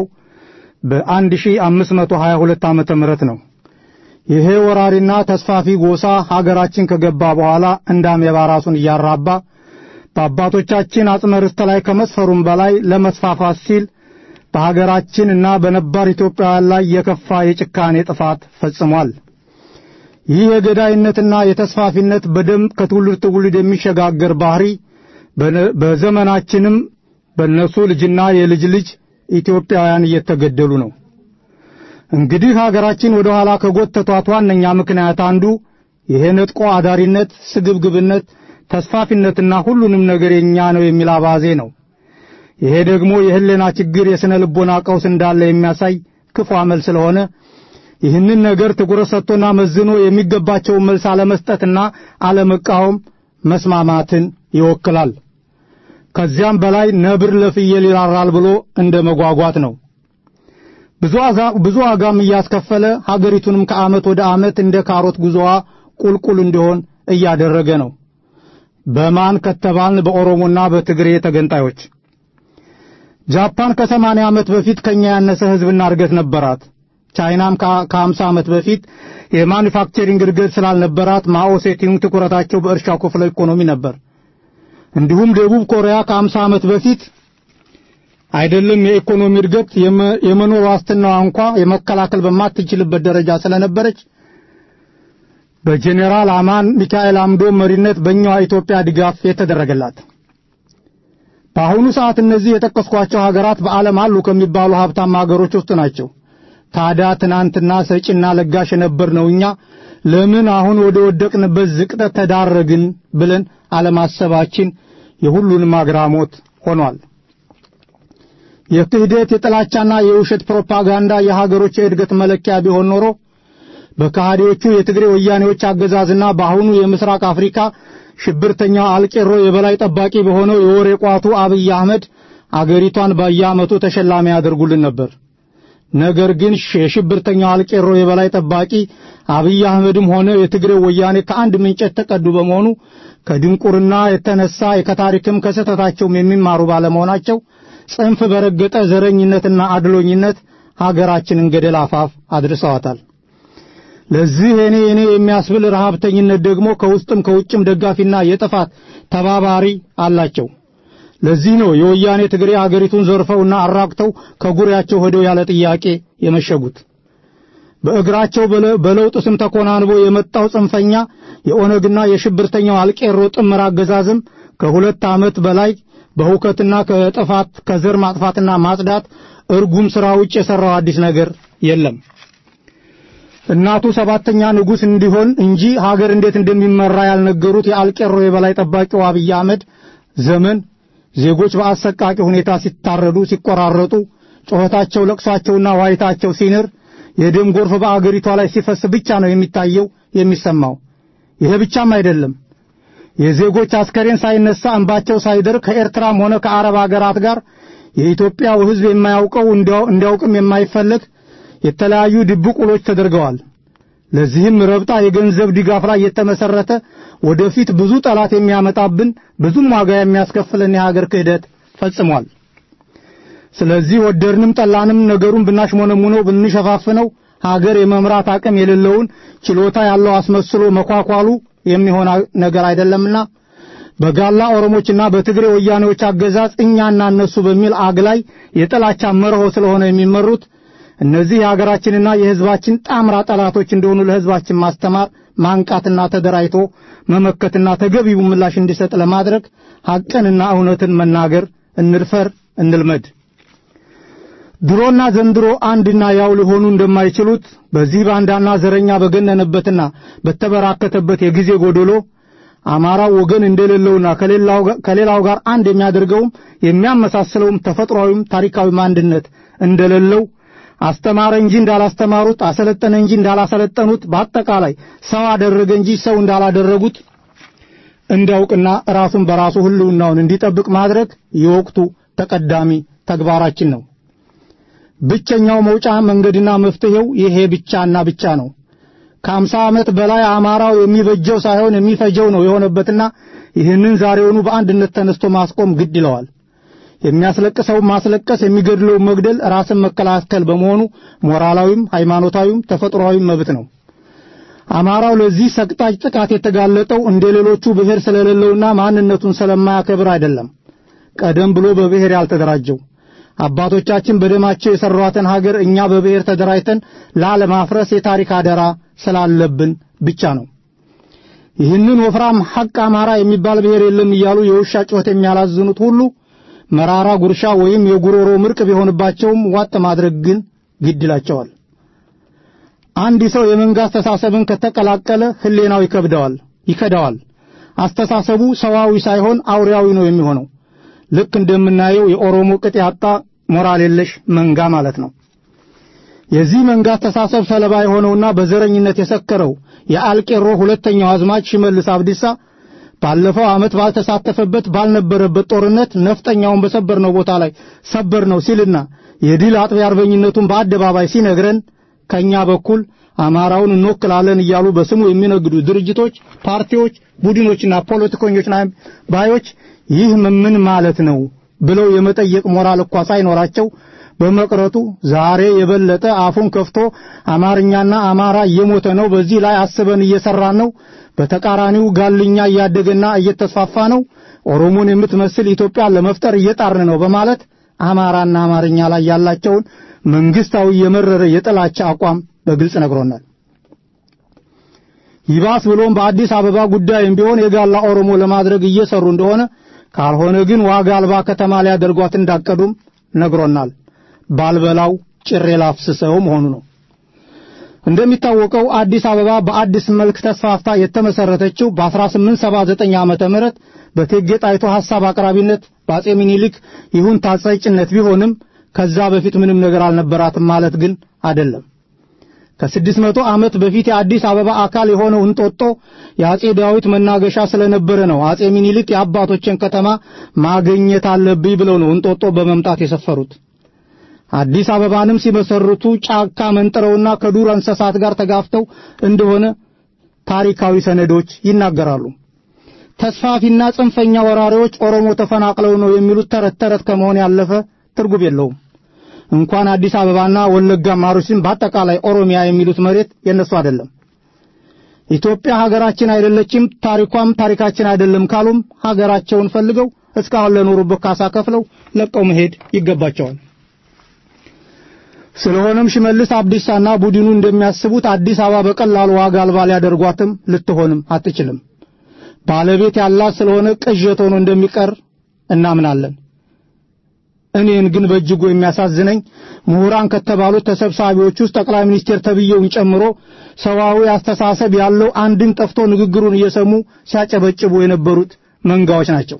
በ1522 ዓመተ ምህረት ነው። ይሄ ወራሪና ተስፋፊ ጎሳ ሀገራችን ከገባ በኋላ እንደ አሜባ ራሱን እያራባ በአባቶቻችን አጽመ ርስት ላይ ከመስፈሩም በላይ ለመስፋፋት ሲል በሀገራችንና በነባር ኢትዮጵያውያን ላይ የከፋ የጭካኔ ጥፋት ፈጽሟል። ይህ የገዳይነትና የተስፋፊነት በደም ከትውልድ ትውልድ የሚሸጋገር ባህሪ በዘመናችንም በእነሱ ልጅና የልጅ ልጅ ኢትዮጵያውያን እየተገደሉ ነው። እንግዲህ ሀገራችን ወደ ኋላ ከጎተቷት ዋነኛ ምክንያት አንዱ ይሄ ነጥቆ አዳሪነት፣ ስግብግብነት፣ ተስፋፊነትና ሁሉንም ነገር የኛ ነው የሚል አባዜ ነው። ይሄ ደግሞ የህሊና ችግር፣ የሥነ ልቦና ቀውስ እንዳለ የሚያሳይ ክፉ አመል ስለሆነ ይህንን ነገር ትኩረት ሰጥቶና መዝኖ የሚገባቸውን መልስ አለመስጠትና አለመቃወም መስማማትን ይወክላል። ከዚያም በላይ ነብር ለፍየል ይራራል ብሎ እንደ መጓጓት ነው። ብዙ ዋጋም እያስከፈለ ሀገሪቱንም ከዓመት ወደ ዓመት እንደ ካሮት ጉዞዋ ቁልቁል እንዲሆን እያደረገ ነው። በማን ከተባልን በኦሮሞና በትግሬ ተገንጣዮች። ጃፓን ከሰማንያ ዓመት በፊት ከኛ ያነሰ ሕዝብና እድገት ነበራት። ቻይናም ከሀምሳ ዓመት በፊት የማኑፋክቸሪንግ እድገት ስላልነበራት ማኦ ሴቲንግ ትኩረታቸው በእርሻው ክፍለ ኢኮኖሚ ነበር። እንዲሁም ደቡብ ኮሪያ ከሀምሳ ዓመት በፊት አይደለም የኢኮኖሚ እድገት የመኖር ዋስትናዋ እንኳ የመከላከል በማትችልበት ደረጃ ስለነበረች በጄኔራል አማን ሚካኤል አምዶ መሪነት በእኛዋ ኢትዮጵያ ድጋፍ የተደረገላት። በአሁኑ ሰዓት እነዚህ የጠቀስኳቸው ሀገራት በዓለም አሉ ከሚባሉ ሀብታም ሀገሮች ውስጥ ናቸው። ታዲያ ትናንትና ሰጪና ለጋሽ የነበርነው እኛ ለምን አሁን ወደ ወደቅንበት ዝቅጠት ተዳረግን ብለን አለማሰባችን የሁሉንም አግራሞት ሆኗል። የክህደት የጥላቻና የውሸት ፕሮፓጋንዳ የሀገሮች የእድገት መለኪያ ቢሆን ኖሮ በከሃዲዎቹ የትግሬ ወያኔዎች አገዛዝና በአሁኑ የምስራቅ አፍሪካ ሽብርተኛው አልቄሮ የበላይ ጠባቂ በሆነው የወሬ ቋቱ አብይ አህመድ አገሪቷን በየዓመቱ ተሸላሚ ያደርጉልን ነበር። ነገር ግን የሽብርተኛው አልቄሮ የበላይ ጠባቂ አብይ አህመድም ሆነ የትግሬው ወያኔ ከአንድ ምንጨት ተቀዱ በመሆኑ ከድንቁርና የተነሳ ከታሪክም ከስህተታቸውም የሚማሩ ባለመሆናቸው ጽንፍ በረገጠ ዘረኝነትና አድሎኝነት ሀገራችንን ገደል አፋፍ አድርሰዋታል። ለዚህ እኔ እኔ የሚያስብል ረሃብተኝነት ደግሞ ከውስጥም ከውጭም ደጋፊና የጥፋት ተባባሪ አላቸው። ለዚህ ነው የወያኔ ትግሬ አገሪቱን ዘርፈውና አራቅተው ከጉሪያቸው ሄደው ያለ ጥያቄ የመሸጉት። በእግራቸው በለውጥ ስም ተኮናንቦ የመጣው ጽንፈኛ የኦነግና የሽብርተኛው አልቄሮ ጥምር አገዛዝም ከሁለት ዓመት በላይ በሁከትና ከጥፋት ከዘር ማጥፋትና ማጽዳት እርጉም ሥራ ውጭ የሠራው አዲስ ነገር የለም። እናቱ ሰባተኛ ንጉሥ እንዲሆን እንጂ ሀገር እንዴት እንደሚመራ ያልነገሩት የአልቄሮ የበላይ ጠባቂው አብይ አህመድ ዘመን ዜጎች በአሰቃቂ ሁኔታ ሲታረዱ፣ ሲቆራረጡ፣ ጩኸታቸው፣ ለቅሷቸውና ዋይታቸው ሲንር፣ የደም ጎርፍ በአገሪቷ ላይ ሲፈስ ብቻ ነው የሚታየው የሚሰማው። ይሄ ብቻም አይደለም። የዜጎች አስከሬን ሳይነሳ እንባቸው ሳይደር ከኤርትራም ሆነ ከአረብ አገራት ጋር የኢትዮጵያው ሕዝብ የማያውቀው እንዲያውቅም የማይፈለግ የተለያዩ ድብቅ ውሎች ተደርገዋል። ለዚህም ረብጣ የገንዘብ ድጋፍ ላይ የተመሰረተ ወደፊት ብዙ ጠላት የሚያመጣብን ብዙም ዋጋ የሚያስከፍለን የሀገር ክህደት ፈጽሟል። ስለዚህ ወደድንም ጠላንም ነገሩን ብናሽሞነሙነው ብንሸፋፍነው ሀገር የመምራት አቅም የሌለውን ችሎታ ያለው አስመስሎ መኳኳሉ የሚሆን ነገር አይደለምና በጋላ ኦሮሞችና በትግሬ ወያኔዎች አገዛዝ እኛና እነሱ በሚል አግላይ የጥላቻ መርሆ ስለሆነ የሚመሩት እነዚህ የሀገራችንና የሕዝባችን ጣምራ ጠላቶች እንደሆኑ ለሕዝባችን ማስተማር፣ ማንቃትና ተደራጅቶ መመከትና ተገቢው ምላሽ እንዲሰጥ ለማድረግ ሐቅንና እውነትን መናገር እንድፈር፣ እንልመድ። ድሮና ዘንድሮ አንድና ያው ሊሆኑ እንደማይችሉት በዚህ ባንዳና ዘረኛ በገነነበትና በተበራከተበት የጊዜ ጎደሎ አማራው ወገን እንደሌለውና ከሌላው ጋር አንድ የሚያደርገውም የሚያመሳስለውም ተፈጥሯዊም ታሪካዊም አንድነት እንደሌለው አስተማረ እንጂ እንዳላስተማሩት፣ አሰለጠነ እንጂ እንዳላሰለጠኑት፣ በአጠቃላይ ሰው አደረገ እንጂ ሰው እንዳላደረጉት እንዲያውቅና ራሱን በራሱ ሕልውናውን እንዲጠብቅ ማድረግ የወቅቱ ተቀዳሚ ተግባራችን ነው። ብቸኛው መውጫ መንገድና መፍትሄው ይሄ ብቻና ብቻ ነው። ከአምሳ ዓመት በላይ አማራው የሚበጀው ሳይሆን የሚፈጀው ነው የሆነበትና ይህንን ዛሬውኑ በአንድነት ተነስቶ ማስቆም ግድ ይለዋል። የሚያስለቅሰው ማስለቀስ፣ የሚገድለው መግደል ራስን መከላከል በመሆኑ ሞራላዊም ሃይማኖታዊም ተፈጥሯዊም መብት ነው። አማራው ለዚህ ሰቅጣጭ ጥቃት የተጋለጠው እንደ ሌሎቹ ብሔር ስለሌለውና ማንነቱን ስለማያከብር አይደለም። ቀደም ብሎ በብሔር ያልተደራጀው አባቶቻችን በደማቸው የሰሯትን ሀገር እኛ በብሔር ተደራጅተን ላለማፍረስ የታሪክ አደራ ስላለብን ብቻ ነው። ይህንን ወፍራም ሐቅ አማራ የሚባል ብሔር የለም እያሉ የውሻ ጩኸት የሚያላዝኑት ሁሉ መራራ ጉርሻ ወይም የጉሮሮ ምርቅ ቢሆንባቸውም ዋጥ ማድረግ ግን ግድ ይላቸዋል። አንድ ሰው የመንጋ አስተሳሰብን ከተቀላቀለ ህሌናው ይከብደዋል ይከዳዋል። አስተሳሰቡ ሰዋዊ ሳይሆን አውሬያዊ ነው የሚሆነው። ልክ እንደምናየው የኦሮሞ ቅጥ ያጣ ሞራል የለሽ መንጋ ማለት ነው። የዚህ መንጋ አስተሳሰብ ሰለባ የሆነውና በዘረኝነት የሰከረው የአልቄሮ ሁለተኛው አዝማች ሽመልስ አብዲሳ ባለፈው ዓመት ባልተሳተፈበት ባልነበረበት ጦርነት ነፍጠኛውን በሰበርነው ቦታ ላይ ሰበር ነው ሲልና የድል አጥቢያ አርበኝነቱን በአደባባይ ሲነግረን ከኛ በኩል አማራውን እንወክላለን እያሉ በስሙ የሚነግዱ ድርጅቶች፣ ፓርቲዎች፣ ቡድኖችና ፖለቲከኞች ባዮች ይህ ምን ማለት ነው ብለው የመጠየቅ ሞራል እንኳ ሳይኖራቸው በመቅረቱ ዛሬ የበለጠ አፉን ከፍቶ አማርኛና አማራ እየሞተ ነው፣ በዚህ ላይ አስበን እየሰራን ነው፣ በተቃራኒው ጋልኛ እያደገና እየተስፋፋ ነው፣ ኦሮሞን የምትመስል ኢትዮጵያ ለመፍጠር እየጣርን ነው በማለት አማራና አማርኛ ላይ ያላቸውን መንግስታዊ የመረረ የጥላቻ አቋም በግልጽ ነግሮናል። ይባስ ብሎም በአዲስ አበባ ጉዳይም ቢሆን የጋላ ኦሮሞ ለማድረግ እየሰሩ እንደሆነ ካልሆነ ግን ዋጋ አልባ ከተማ ሊያደርጓት እንዳቀዱም ነግሮናል። ባልበላው ጭሬ ላፍስሰው መሆኑ ነው። እንደሚታወቀው አዲስ አበባ በአዲስ መልክ ተስፋፍታ የተመሰረተችው በ1879 ዓመተ ምህረት በእቴጌ ጣይቱ ሐሳብ አቅራቢነት በአጼ ሚኒሊክ ይሁን ታጸጭነት ቢሆንም ከዛ በፊት ምንም ነገር አልነበራትም ማለት ግን አይደለም። ከስድስት መቶ ዓመት በፊት የአዲስ አበባ አካል የሆነው እንጦጦ የአጼ ዳዊት መናገሻ ስለነበረ ነው አጼ ሚኒሊክ የአባቶችን ከተማ ማግኘት አለብኝ ብለው ነው እንጦጦ በመምጣት የሰፈሩት። አዲስ አበባንም ሲመሰርቱ ጫካ መንጥረውና ከዱር እንስሳት ጋር ተጋፍተው እንደሆነ ታሪካዊ ሰነዶች ይናገራሉ። ተስፋፊና ጽንፈኛ ወራሪዎች ኦሮሞ ተፈናቅለው ነው የሚሉት ተረት ተረት ከመሆን ያለፈ ትርጉም የለውም። እንኳን አዲስ አበባና ወለጋ ማሩሲን በአጠቃላይ ኦሮሚያ የሚሉት መሬት የነሱ አይደለም። ኢትዮጵያ ሀገራችን አይደለችም፣ ታሪኳም ታሪካችን አይደለም ካሉም ሀገራቸውን ፈልገው እስካሁን ለኖሩበት ካሳ ከፍለው ለቀው መሄድ ይገባቸዋል። ስለሆነም ሽመልስ አብዲሳና ቡድኑ እንደሚያስቡት አዲስ አበባ በቀላሉ ዋጋ አልባ ሊያደርጓትም ልትሆንም አትችልም። ባለቤት ያላት ስለሆነ ቅዠት ሆኖ እንደሚቀር እናምናለን። እኔን ግን በእጅጉ የሚያሳዝነኝ ምሁራን ከተባሉት ተሰብሳቢዎች ውስጥ ጠቅላይ ሚኒስቴር ተብዬውን ጨምሮ ሰዋዊ አስተሳሰብ ያለው አንድን ጠፍቶ ንግግሩን እየሰሙ ሲያጨበጭቡ የነበሩት መንጋዎች ናቸው።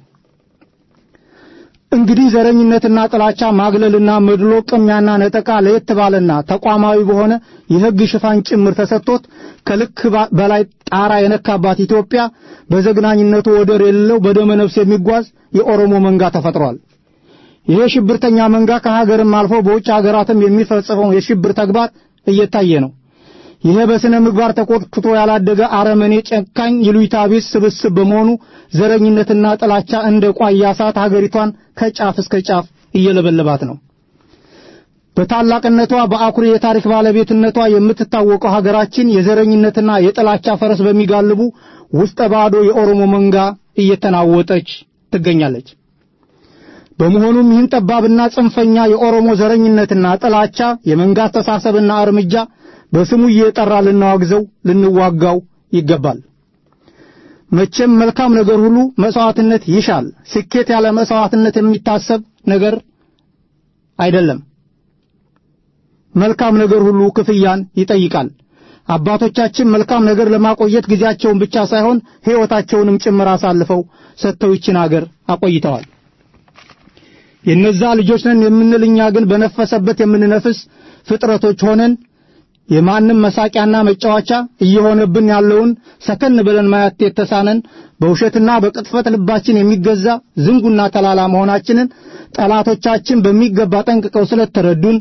እንግዲህ ዘረኝነትና ጥላቻ ማግለልና መድሎ፣ ቅሚያና ነጠቃ ለየት ባለና ተቋማዊ በሆነ የሕግ ሽፋን ጭምር ተሰጥቶት ከልክ በላይ ጣራ የነካባት ኢትዮጵያ በዘግናኝነቱ ወደር የሌለው በደመ ነፍስ የሚጓዝ የኦሮሞ መንጋ ተፈጥሯል። ይሄ ሽብርተኛ መንጋ ከሀገርም አልፎ በውጭ ሀገራትም የሚፈጽመው የሽብር ተግባር እየታየ ነው። ይሄ በስነ ምግባር ተቆጥቶ ያላደገ አረመኔ፣ ጨካኝ፣ ይሉኝታ ቢስ ስብስብ በመሆኑ ዘረኝነትና ጥላቻ እንደ ቋያ እሳት ሀገሪቷን ከጫፍ እስከ ጫፍ እየለበለባት ነው። በታላቅነቷ በአኩሪ የታሪክ ባለቤትነቷ የምትታወቀው ሀገራችን የዘረኝነትና የጥላቻ ፈረስ በሚጋልቡ ውስጠ ባዶ የኦሮሞ መንጋ እየተናወጠች ትገኛለች። በመሆኑም ይህን ጠባብና ጽንፈኛ የኦሮሞ ዘረኝነትና ጥላቻ የመንጋ አስተሳሰብና እርምጃ በስሙ እየጠራ ልናዋግዘው ልንዋጋው ይገባል። መቼም መልካም ነገር ሁሉ መስዋዕትነት ይሻል። ስኬት ያለ መስዋዕትነት የሚታሰብ ነገር አይደለም። መልካም ነገር ሁሉ ክፍያን ይጠይቃል። አባቶቻችን መልካም ነገር ለማቆየት ጊዜያቸውን ብቻ ሳይሆን ሕይወታቸውንም ጭምር አሳልፈው ሰጥተው ይችን አገር አቆይተዋል። የነዛ ልጆች ነን የምንል እኛ ግን በነፈሰበት የምንነፍስ ፍጥረቶች ሆነን የማንም መሳቂያና መጫወቻ እየሆነብን ያለውን ሰከን ብለን ማየት የተሳነን በውሸትና በቅጥፈት ልባችን የሚገዛ ዝንጉና ተላላ መሆናችንን ጠላቶቻችን በሚገባ ጠንቅቀው ስለተረዱን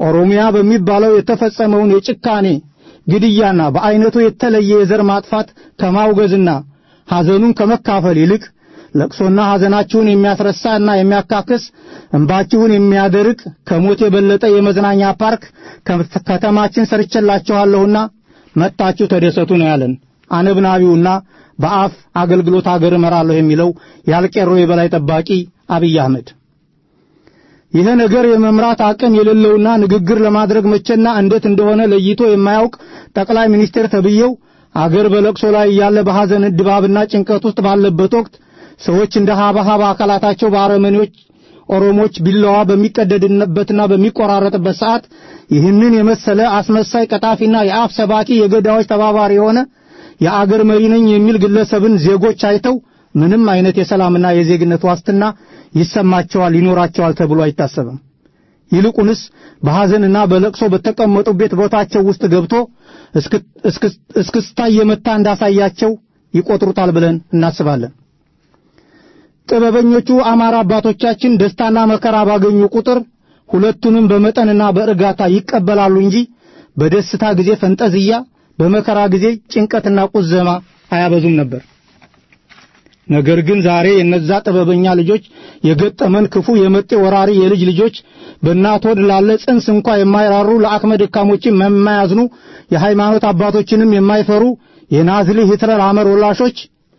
ኦሮሚያ በሚባለው የተፈጸመውን የጭካኔ ግድያና በአይነቱ የተለየ የዘር ማጥፋት ከማውገዝና ሐዘኑን ከመካፈል ይልቅ ለቅሶና ሐዘናችሁን የሚያስረሳና የሚያካክስ እንባችሁን የሚያደርቅ ከሞት የበለጠ የመዝናኛ ፓርክ ከተማችን ሰርቼላችኋለሁና መጣችሁ ተደሰቱ ነው ያለን። አነብናቢውና በአፍ አገልግሎት አገር እመራለሁ የሚለው ያልቄሮ የበላይ ጠባቂ አብይ አህመድ ይሄ ነገር የመምራት አቅም የሌለውና ንግግር ለማድረግ መቼና እንዴት እንደሆነ ለይቶ የማያውቅ ጠቅላይ ሚኒስቴር ተብዬው አገር በለቅሶ ላይ ያለ በሐዘን ድባብና ጭንቀት ውስጥ ባለበት ወቅት ሰዎች እንደ ሀባሃባ አካላታቸው በአረመኔዎች ኦሮሞች ቢላዋ በሚቀደድበትና በሚቆራረጥበት ሰዓት ይህንን የመሰለ አስመሳይ ቀጣፊና የአፍ ሰባኪ የገዳዮች ተባባሪ የሆነ የአገር መሪ ነኝ የሚል ግለሰብን ዜጎች አይተው ምንም አይነት የሰላምና የዜግነት ዋስትና ይሰማቸዋል ይኖራቸዋል ተብሎ አይታሰብም። ይልቁንስ በሐዘንና በለቅሶ በተቀመጡበት ቦታቸው ውስጥ ገብቶ እስክስታ የመታ እንዳሳያቸው ይቆጥሩታል ብለን እናስባለን። ጥበበኞቹ አማራ አባቶቻችን ደስታና መከራ ባገኙ ቁጥር ሁለቱንም በመጠንና በእርጋታ ይቀበላሉ እንጂ በደስታ ጊዜ ፈንጠዝያ፣ በመከራ ጊዜ ጭንቀትና ቁዘማ አያበዙም ነበር። ነገር ግን ዛሬ የነዛ ጥበበኛ ልጆች የገጠመን ክፉ የመጤ ወራሪ የልጅ ልጆች በእናት ሆድ ላለ ጽንስ እንኳ የማይራሩ ለአቅመ ደካሞችን የማያዝኑ የሃይማኖት አባቶችንም የማይፈሩ የናዝሊ ሂትለር አመር ወላሾች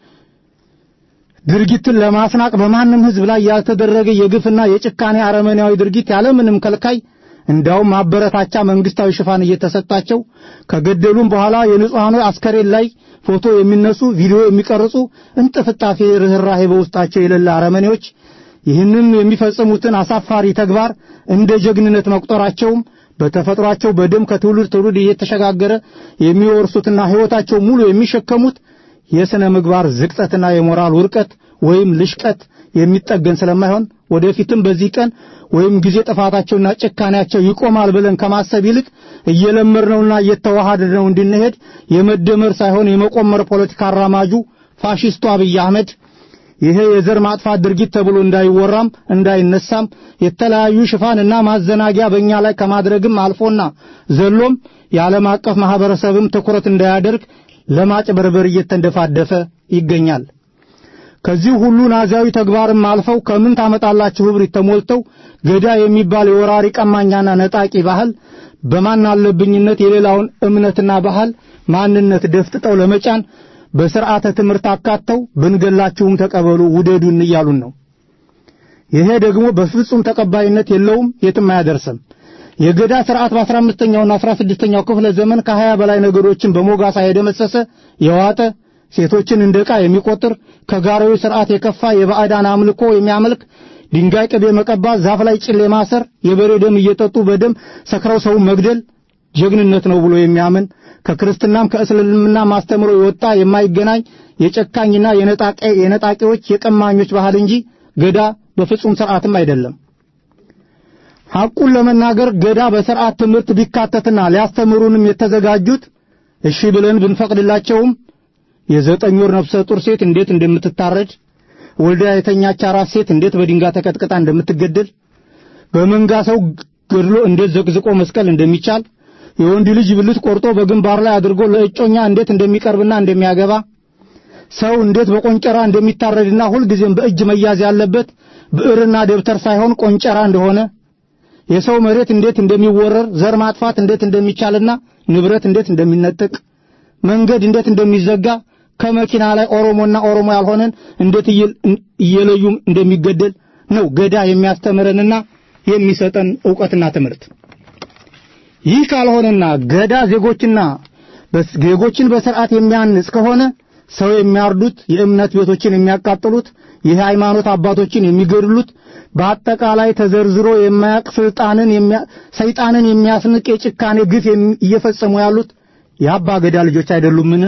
ድርጊትን ለማስናቅ በማንም ሕዝብ ላይ ያልተደረገ የግፍና የጭካኔ አረመኔያዊ ድርጊት ያለምንም ከልካይ እንዳውም ማበረታቻ መንግስታዊ ሽፋን እየተሰጣቸው ከገደሉም በኋላ የንጹሐኑ አስከሬን ላይ ፎቶ የሚነሱ ቪዲዮ የሚቀርጹ እንጥፍጣፊ ርኅራሄ በውስጣቸው የሌለ አረመኔዎች ይህንን የሚፈጽሙትን አሳፋሪ ተግባር እንደ ጀግንነት መቁጠራቸውም በተፈጥሯቸው በደም ከትውልድ ትውልድ እየተሸጋገረ የሚወርሱትና ሕይወታቸው ሙሉ የሚሸከሙት የሥነ ምግባር ዝቅጠትና የሞራል ውርቀት ወይም ልሽቀት የሚጠገን ስለማይሆን ወደፊትም በዚህ ቀን ወይም ጊዜ ጥፋታቸውና ጭካኔያቸው ይቆማል ብለን ከማሰብ ይልቅ እየለመድነውና እየተዋሃድነው እንድንሄድ የመደመር ሳይሆን የመቆመር ፖለቲካ አራማጁ ፋሺስቱ አብይ አህመድ ይሄ የዘር ማጥፋት ድርጊት ተብሎ እንዳይወራም እንዳይነሳም የተለያዩ ሽፋንና ማዘናጊያ በእኛ ላይ ከማድረግም አልፎና ዘሎም የዓለም አቀፍ ማህበረሰብም ትኩረት እንዳያደርግ ለማጭበርበር እየተንደፋደፈ ይገኛል። ከዚህ ሁሉ ናዚያዊ ተግባርም አልፈው ከምን ታመጣላችሁ እብሪት ተሞልተው ገዳ የሚባል የወራሪ ቀማኛና ነጣቂ ባህል በማን አለብኝነት የሌላውን እምነትና ባህል ማንነት ደፍጥጠው ለመጫን በስርዓተ ትምህርት አካተው ብንገላችሁም ተቀበሉ ውደዱን እያሉን ነው። ይሄ ደግሞ በፍጹም ተቀባይነት የለውም፣ የትም አያደርስም። የገዳ ስርዓት በ15ኛውና 16ኛው ክፍለ ዘመን ከ20 በላይ ነገሮችን በሞጋሳ የደመሰሰ የዋጠ ሴቶችን እንደ ዕቃ የሚቆጥር ከጋራዊ ስርዓት የከፋ የባዕዳን አምልኮ የሚያመልክ ድንጋይ ቅቤ መቀባት፣ ዛፍ ላይ ጭሌ ማሰር፣ የበሬ ደም እየጠጡ በደም ሰክረው ሰው መግደል ጀግንነት ነው ብሎ የሚያምን ከክርስትናም ከእስልምና ማስተምሮ የወጣ የማይገናኝ የጨካኝና የነጣቂዎች የቀማኞች ባህል እንጂ ገዳ በፍጹም ስርዓትም አይደለም። ሐቁን ለመናገር ገዳ በስርዓት ትምህርት ቢካተትና ሊያስተምሩንም የተዘጋጁት እሺ ብለን ብንፈቅድላቸውም የዘጠኝ ወር ነፍሰ ጡር ሴት እንዴት እንደምትታረድ፣ ወልዳ የተኛች አራስ ሴት እንዴት በድንጋይ ተቀጥቅጣ እንደምትገደል፣ በመንጋ ሰው ገድሎ እንዴት ዘቅዝቆ መስቀል እንደሚቻል፣ የወንድ ልጅ ብልት ቆርጦ በግንባር ላይ አድርጎ ለእጮኛ እንዴት እንደሚቀርብና እንደሚያገባ፣ ሰው እንዴት በቆንጨራ እንደሚታረድና ሁልጊዜም በእጅ መያዝ ያለበት ብዕርና ደብተር ሳይሆን ቆንጨራ እንደሆነ የሰው መሬት እንዴት እንደሚወረር ዘር ማጥፋት እንዴት እንደሚቻልና ንብረት እንዴት እንደሚነጠቅ መንገድ እንዴት እንደሚዘጋ ከመኪና ላይ ኦሮሞና ኦሮሞ ያልሆነን እንዴት እየለዩ እንደሚገደል ነው ገዳ የሚያስተምረንና የሚሰጠን ዕውቀትና ትምህርት። ይህ ካልሆነና ገዳ ዜጎችና ዜጎችን በስርዓት የሚያንጽ ከሆነ ሰው የሚያርዱት፣ የእምነት ቤቶችን የሚያቃጥሉት፣ የሃይማኖት አባቶችን የሚገድሉት በአጠቃላይ ተዘርዝሮ የማያቅ ስልጣንን ሰይጣንን የሚያስንቅ የጭካኔ ግፍ እየፈጸሙ ያሉት የአባ ገዳ ልጆች አይደሉምን?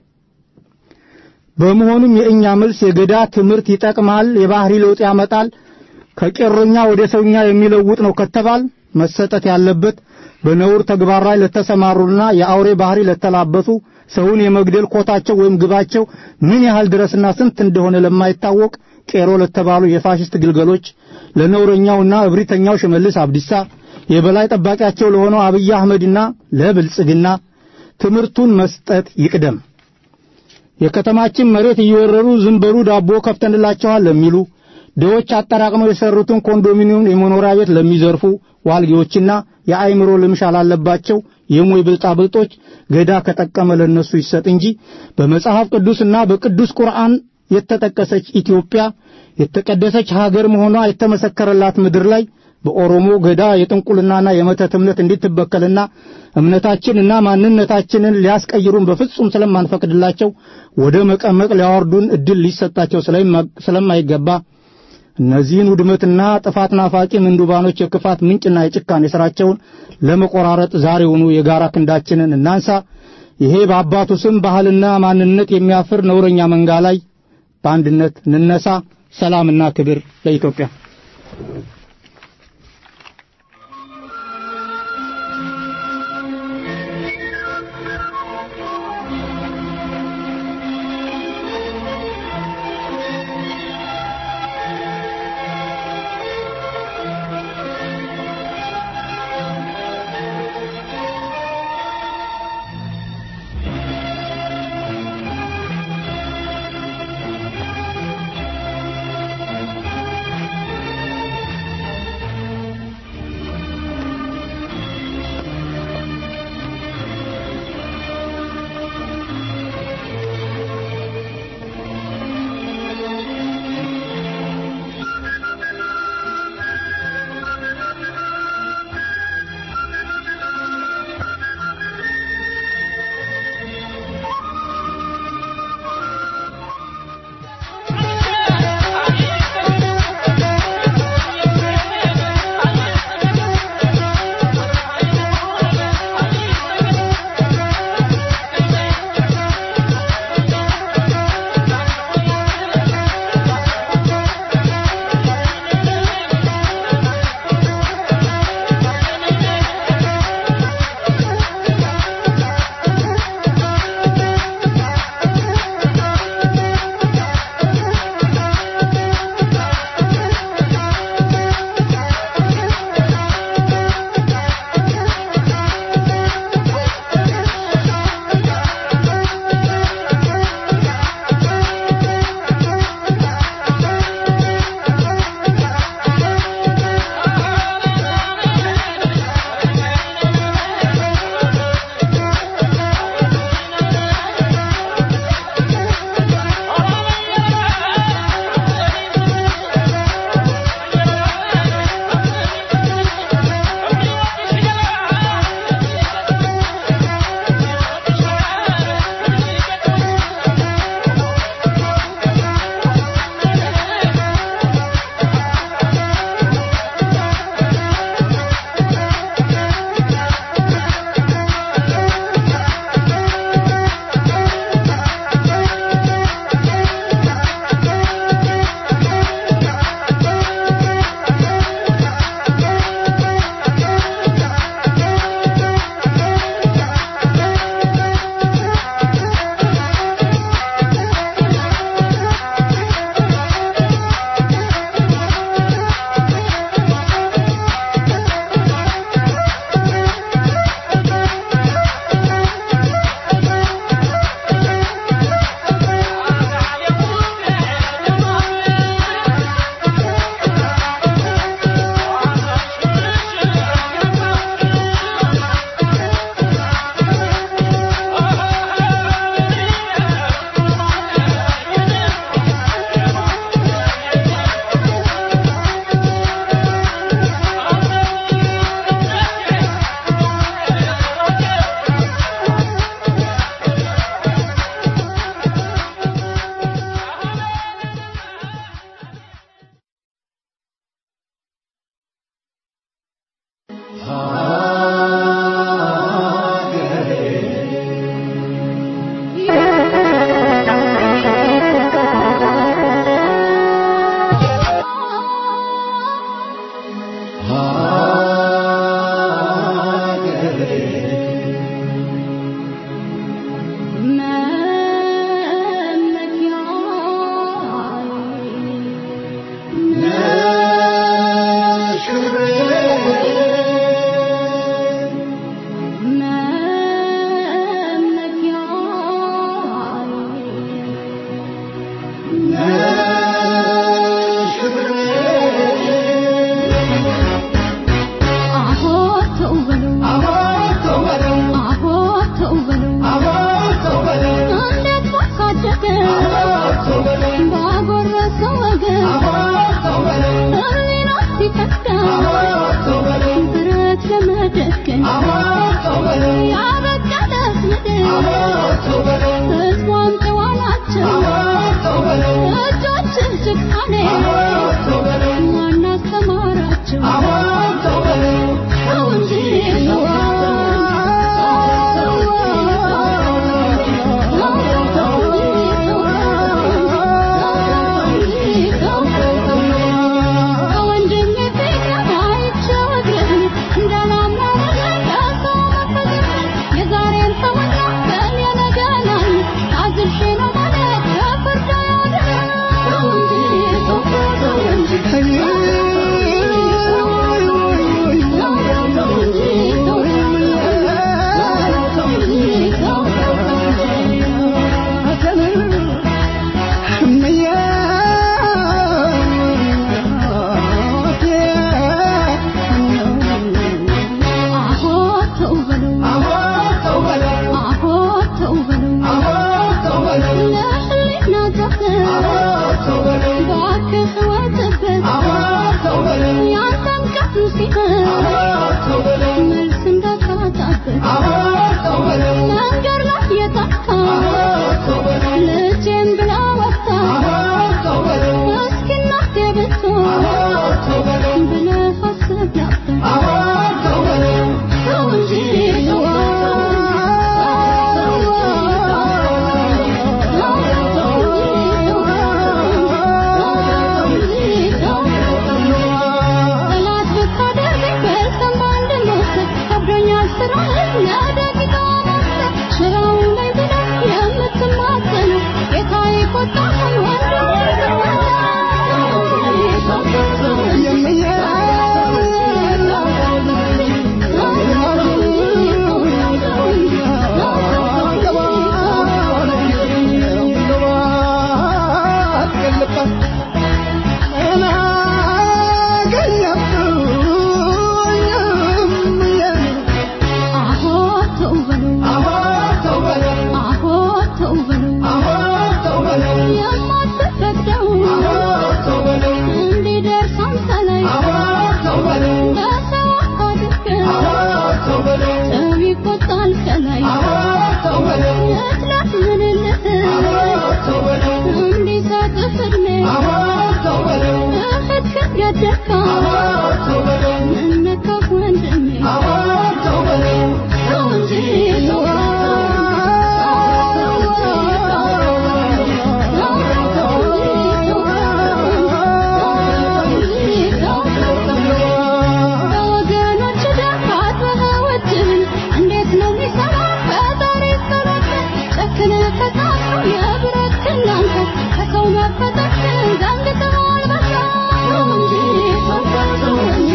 በመሆኑም የእኛ መልስ የገዳ ትምህርት ይጠቅማል፣ የባህሪ ለውጥ ያመጣል፣ ከቄሮኛ ወደ ሰውኛ የሚለውጥ ነው ከተባል መሰጠት ያለበት በነውር ተግባር ላይ ለተሰማሩና የአውሬ ባህሪ ለተላበሱ ሰውን የመግደል ኮታቸው ወይም ግባቸው ምን ያህል ድረስና ስንት እንደሆነ ለማይታወቅ ቄሮ ለተባሉ የፋሽስት ግልገሎች ለነውረኛውና እብሪተኛው ሽመልስ አብዲሳ የበላይ ጠባቂያቸው ለሆነው አብይ አህመድና ለብልጽግና ትምህርቱን መስጠት ይቅደም። የከተማችን መሬት እየወረሩ ዝም በሉ ዳቦ ከፍተንላቸዋል ለሚሉ ድሆች አጠራቅመው የሰሩትን ኮንዶሚኒየም የመኖሪያ ቤት ለሚዘርፉ ዋልጌዎችና የአእምሮ ልምሻ ላለባቸው የሞይ ብልጣብልጦች ገዳ ከጠቀመ ለነሱ ይሰጥ እንጂ በመጽሐፍ ቅዱስና በቅዱስ ቁርአን የተጠቀሰች ኢትዮጵያ የተቀደሰች ሀገር መሆኗ የተመሰከረላት ምድር ላይ በኦሮሞ ገዳ የጥንቁልናና የመተት እምነት እንድትበከልና እምነታችንና ማንነታችንን ሊያስቀይሩን በፍጹም ስለማንፈቅድላቸው ወደ መቀመቅ ሊያወርዱን እድል ሊሰጣቸው ስለማይገባ እነዚህን ውድመትና ጥፋት ናፋቂ ምንዱባኖች የክፋት ምንጭና የጭካኔ ሥራቸውን ለመቆራረጥ ዛሬውኑ የጋራ ክንዳችንን እናንሳ። ይሄ በአባቱ ስም ባህልና ማንነት የሚያፍር ነውረኛ መንጋ ላይ በአንድነት እንነሳ። ሰላምና ክብር ለኢትዮጵያ። ነሽ ክብሬ ያበቀለት ምድር ሕዝቧም ጨዋ ናቸው እጆችህ ጭካኔ ማን አስተማራቸው ተው እንጂ ከወንድሜ ፍቅር አይቸግረን እንዳላመረ ለሰው መፈጠር የዛሬን ሰውና በእኔ ነገናል አዝልሼ ነው ማለት ከፍርድ አያድነን ተው እንጂ ተው ተው እንጂ አሆ ተው በለው አሆ ተው በለው ለህሊና ዘፈን እባክህ ወጥበት ያንተም ቀን ሲሆን መልስ እንዳታጣበት መንገድ ላይ የጠፋ ልጄን ብላ ወጣ እስኪ እናቴ ብትሆን ብለህ አስብ ነበር ተው እንጂ ተው ጠላት ብታደርግ በልተን በአንድ እንወስድ ከብዶኛል ስራህን ለደቂቃ ማሰብ ሽራው ላይ ብለህ የምትማጸነው ጌታዬ ቆጣህን አሆ ተው በለው አሆ ተው በለው የማትፈቅደው እንዲደርስ አንተ ላይ በሰው አድርገህ ሰው ይቆጣል ከላይ እጥላት ምንልህ እንዲሰጥህ ዕድሜ እህት ከገደካ ምነካህ ወንድሜ ተው እንጂ ተው በወገኖች ደም አጥበኸውብን እንዴት ነው የሚሰራ ፈጣሪ ጸሎት ጨክነህ ከሳትከው የብረት ክናንተ ከሰው መፈጠርህን ዘንግተኸዋል በሳ ተው እንጂ ተው ተው እንጂ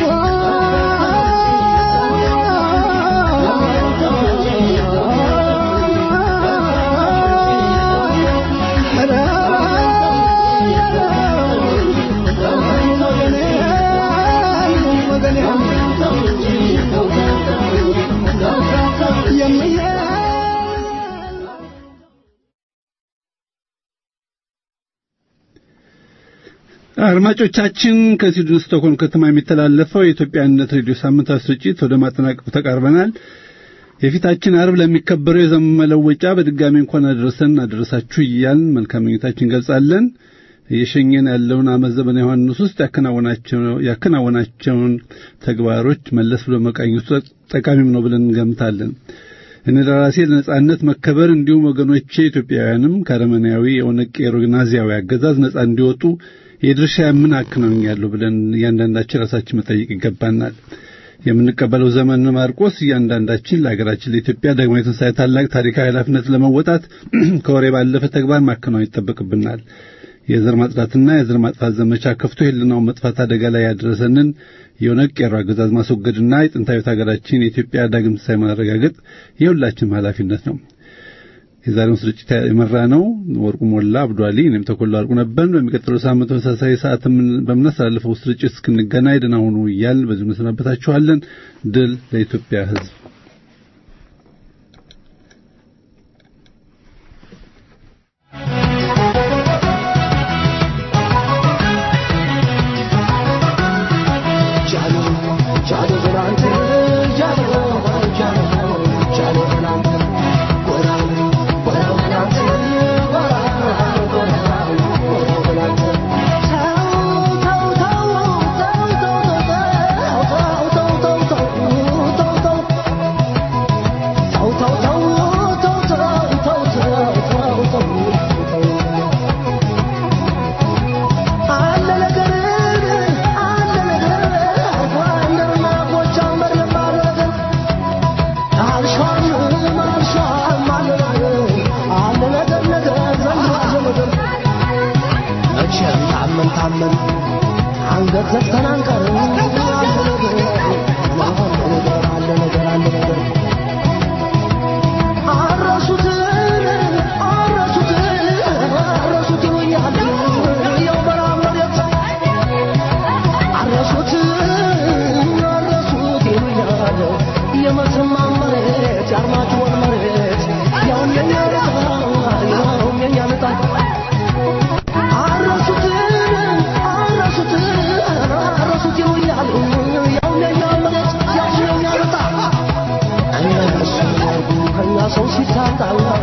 አድማጮቻችን ከስዊድን ስቶክሆልም ከተማ የሚተላለፈው የኢትዮጵያነት ሬዲዮ ሳምንታዊ ስርጭት ወደ ማጠናቀቁ ተቃርበናል። የፊታችን አርብ ለሚከበረው የዘመን መለወጫ በድጋሚ እንኳን አደረሰን አደረሳችሁ እያልን መልካም ምኞታችን እንገልጻለን። እየሸኘን ያለውን ዓመት ዘመነ ዮሐንስ ውስጥ ያከናወናቸውን ተግባሮች መለስ ብሎ መቃኘቱ ጠቃሚም ነው ብለን እንገምታለን። እኔ ለራሴ ለነጻነት መከበር እንዲሁም ወገኖቼ ኢትዮጵያውያንም ከአረመኔያዊ የኦነግ ቄሮ ናዚያዊ አገዛዝ ነጻ እንዲወጡ የድርሻ ምን አከናውኛለሁ ብለን እያንዳንዳችን ራሳችን መጠየቅ ይገባናል። የምንቀበለው ዘመን ማርቆስ እያንዳንዳችን ለሀገራችን ለኢትዮጵያ ዳግማዊ ትንሣኤ ታላቅ ታሪካዊ ኃላፊነት ለመወጣት ከወሬ ባለፈ ተግባር ማከናወን ይጠበቅብናል። የዘር ማጽዳትና የዘር ማጥፋት ዘመቻ ከፍቶ የህልናውን መጥፋት አደጋ ላይ ያደረሰንን የኦነግ ቄሮ አገዛዝ ማስወገድና የጥንታዊት ሀገራችን የኢትዮጵያ ዳግም ትንሣኤ ማረጋገጥ የሁላችንም ኃላፊነት ነው። የዛሬውን ስርጭት የመራ ነው ወርቁ ሞላ አብዷሊ፣ እኔም ተኮላ አርቁ ነበር። በሚቀጥለው ሳምንት ተመሳሳይ ሰዓት በምናስተላልፈው ስርጭት እስክንገናኝ ደህና ሁኑ እያልን በዚሁ እንሰናበታችኋለን። ድል ለኢትዮጵያ ሕዝብ። Jalo, jalo, jalo, jalo, jalo, jalo, ዘግተን አንቀርም አለ ነገር አለ ነገር አለ ነገር አረሱትን አረሱትን አረሱት ይሉኛል ያው በረሃ መሬት አረሱት አረሱት ይሉኛል የመተማ መሬት የአርማጭሆን መሬት ያውም የኛ ዕጣ ያውም የኛ ዕጣ አረሱት አረሱት አረሱት ይሉኛል ያውም የኛ መሬት ያውም የኛ ዕጣ እነሱ ከኛ ሰው ሲታጣ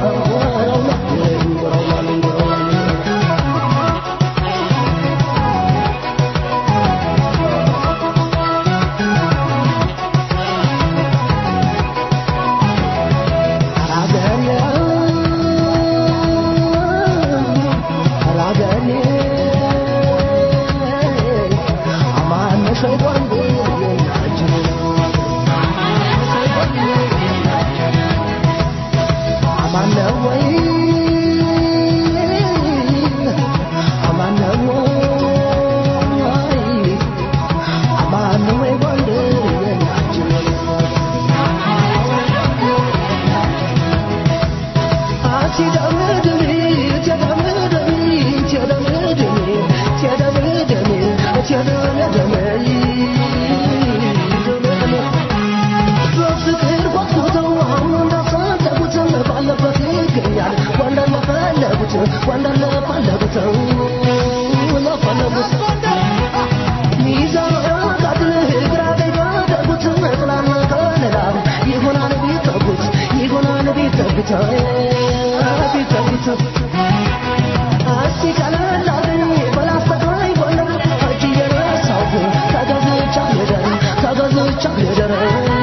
በፍቅር ጓጉተው አሁን እንዳፈለጉት ባለበት ይገኛል ወንደር ለፈለጉት ወንደር ለፈለጉት ለፈለጉት ሚዛን አጋድል ግራ ቀኝ ባደረጉት ጥላና ከለላ ይሆናል ቢጠጉት ይሆናል ቢጠጉት ቢጠጉት እስቲ ቀለል አለኝ በላስተቃይ ጎንደር እጅ እየነሳሁ ተገዝቻ ልደር ተገዝቻ ልደር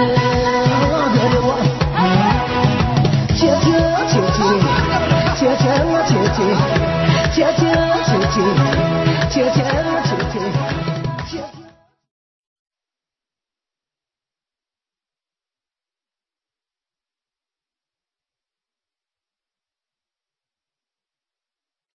አገሬዋ ቴቴ ቴቴ ቴቴ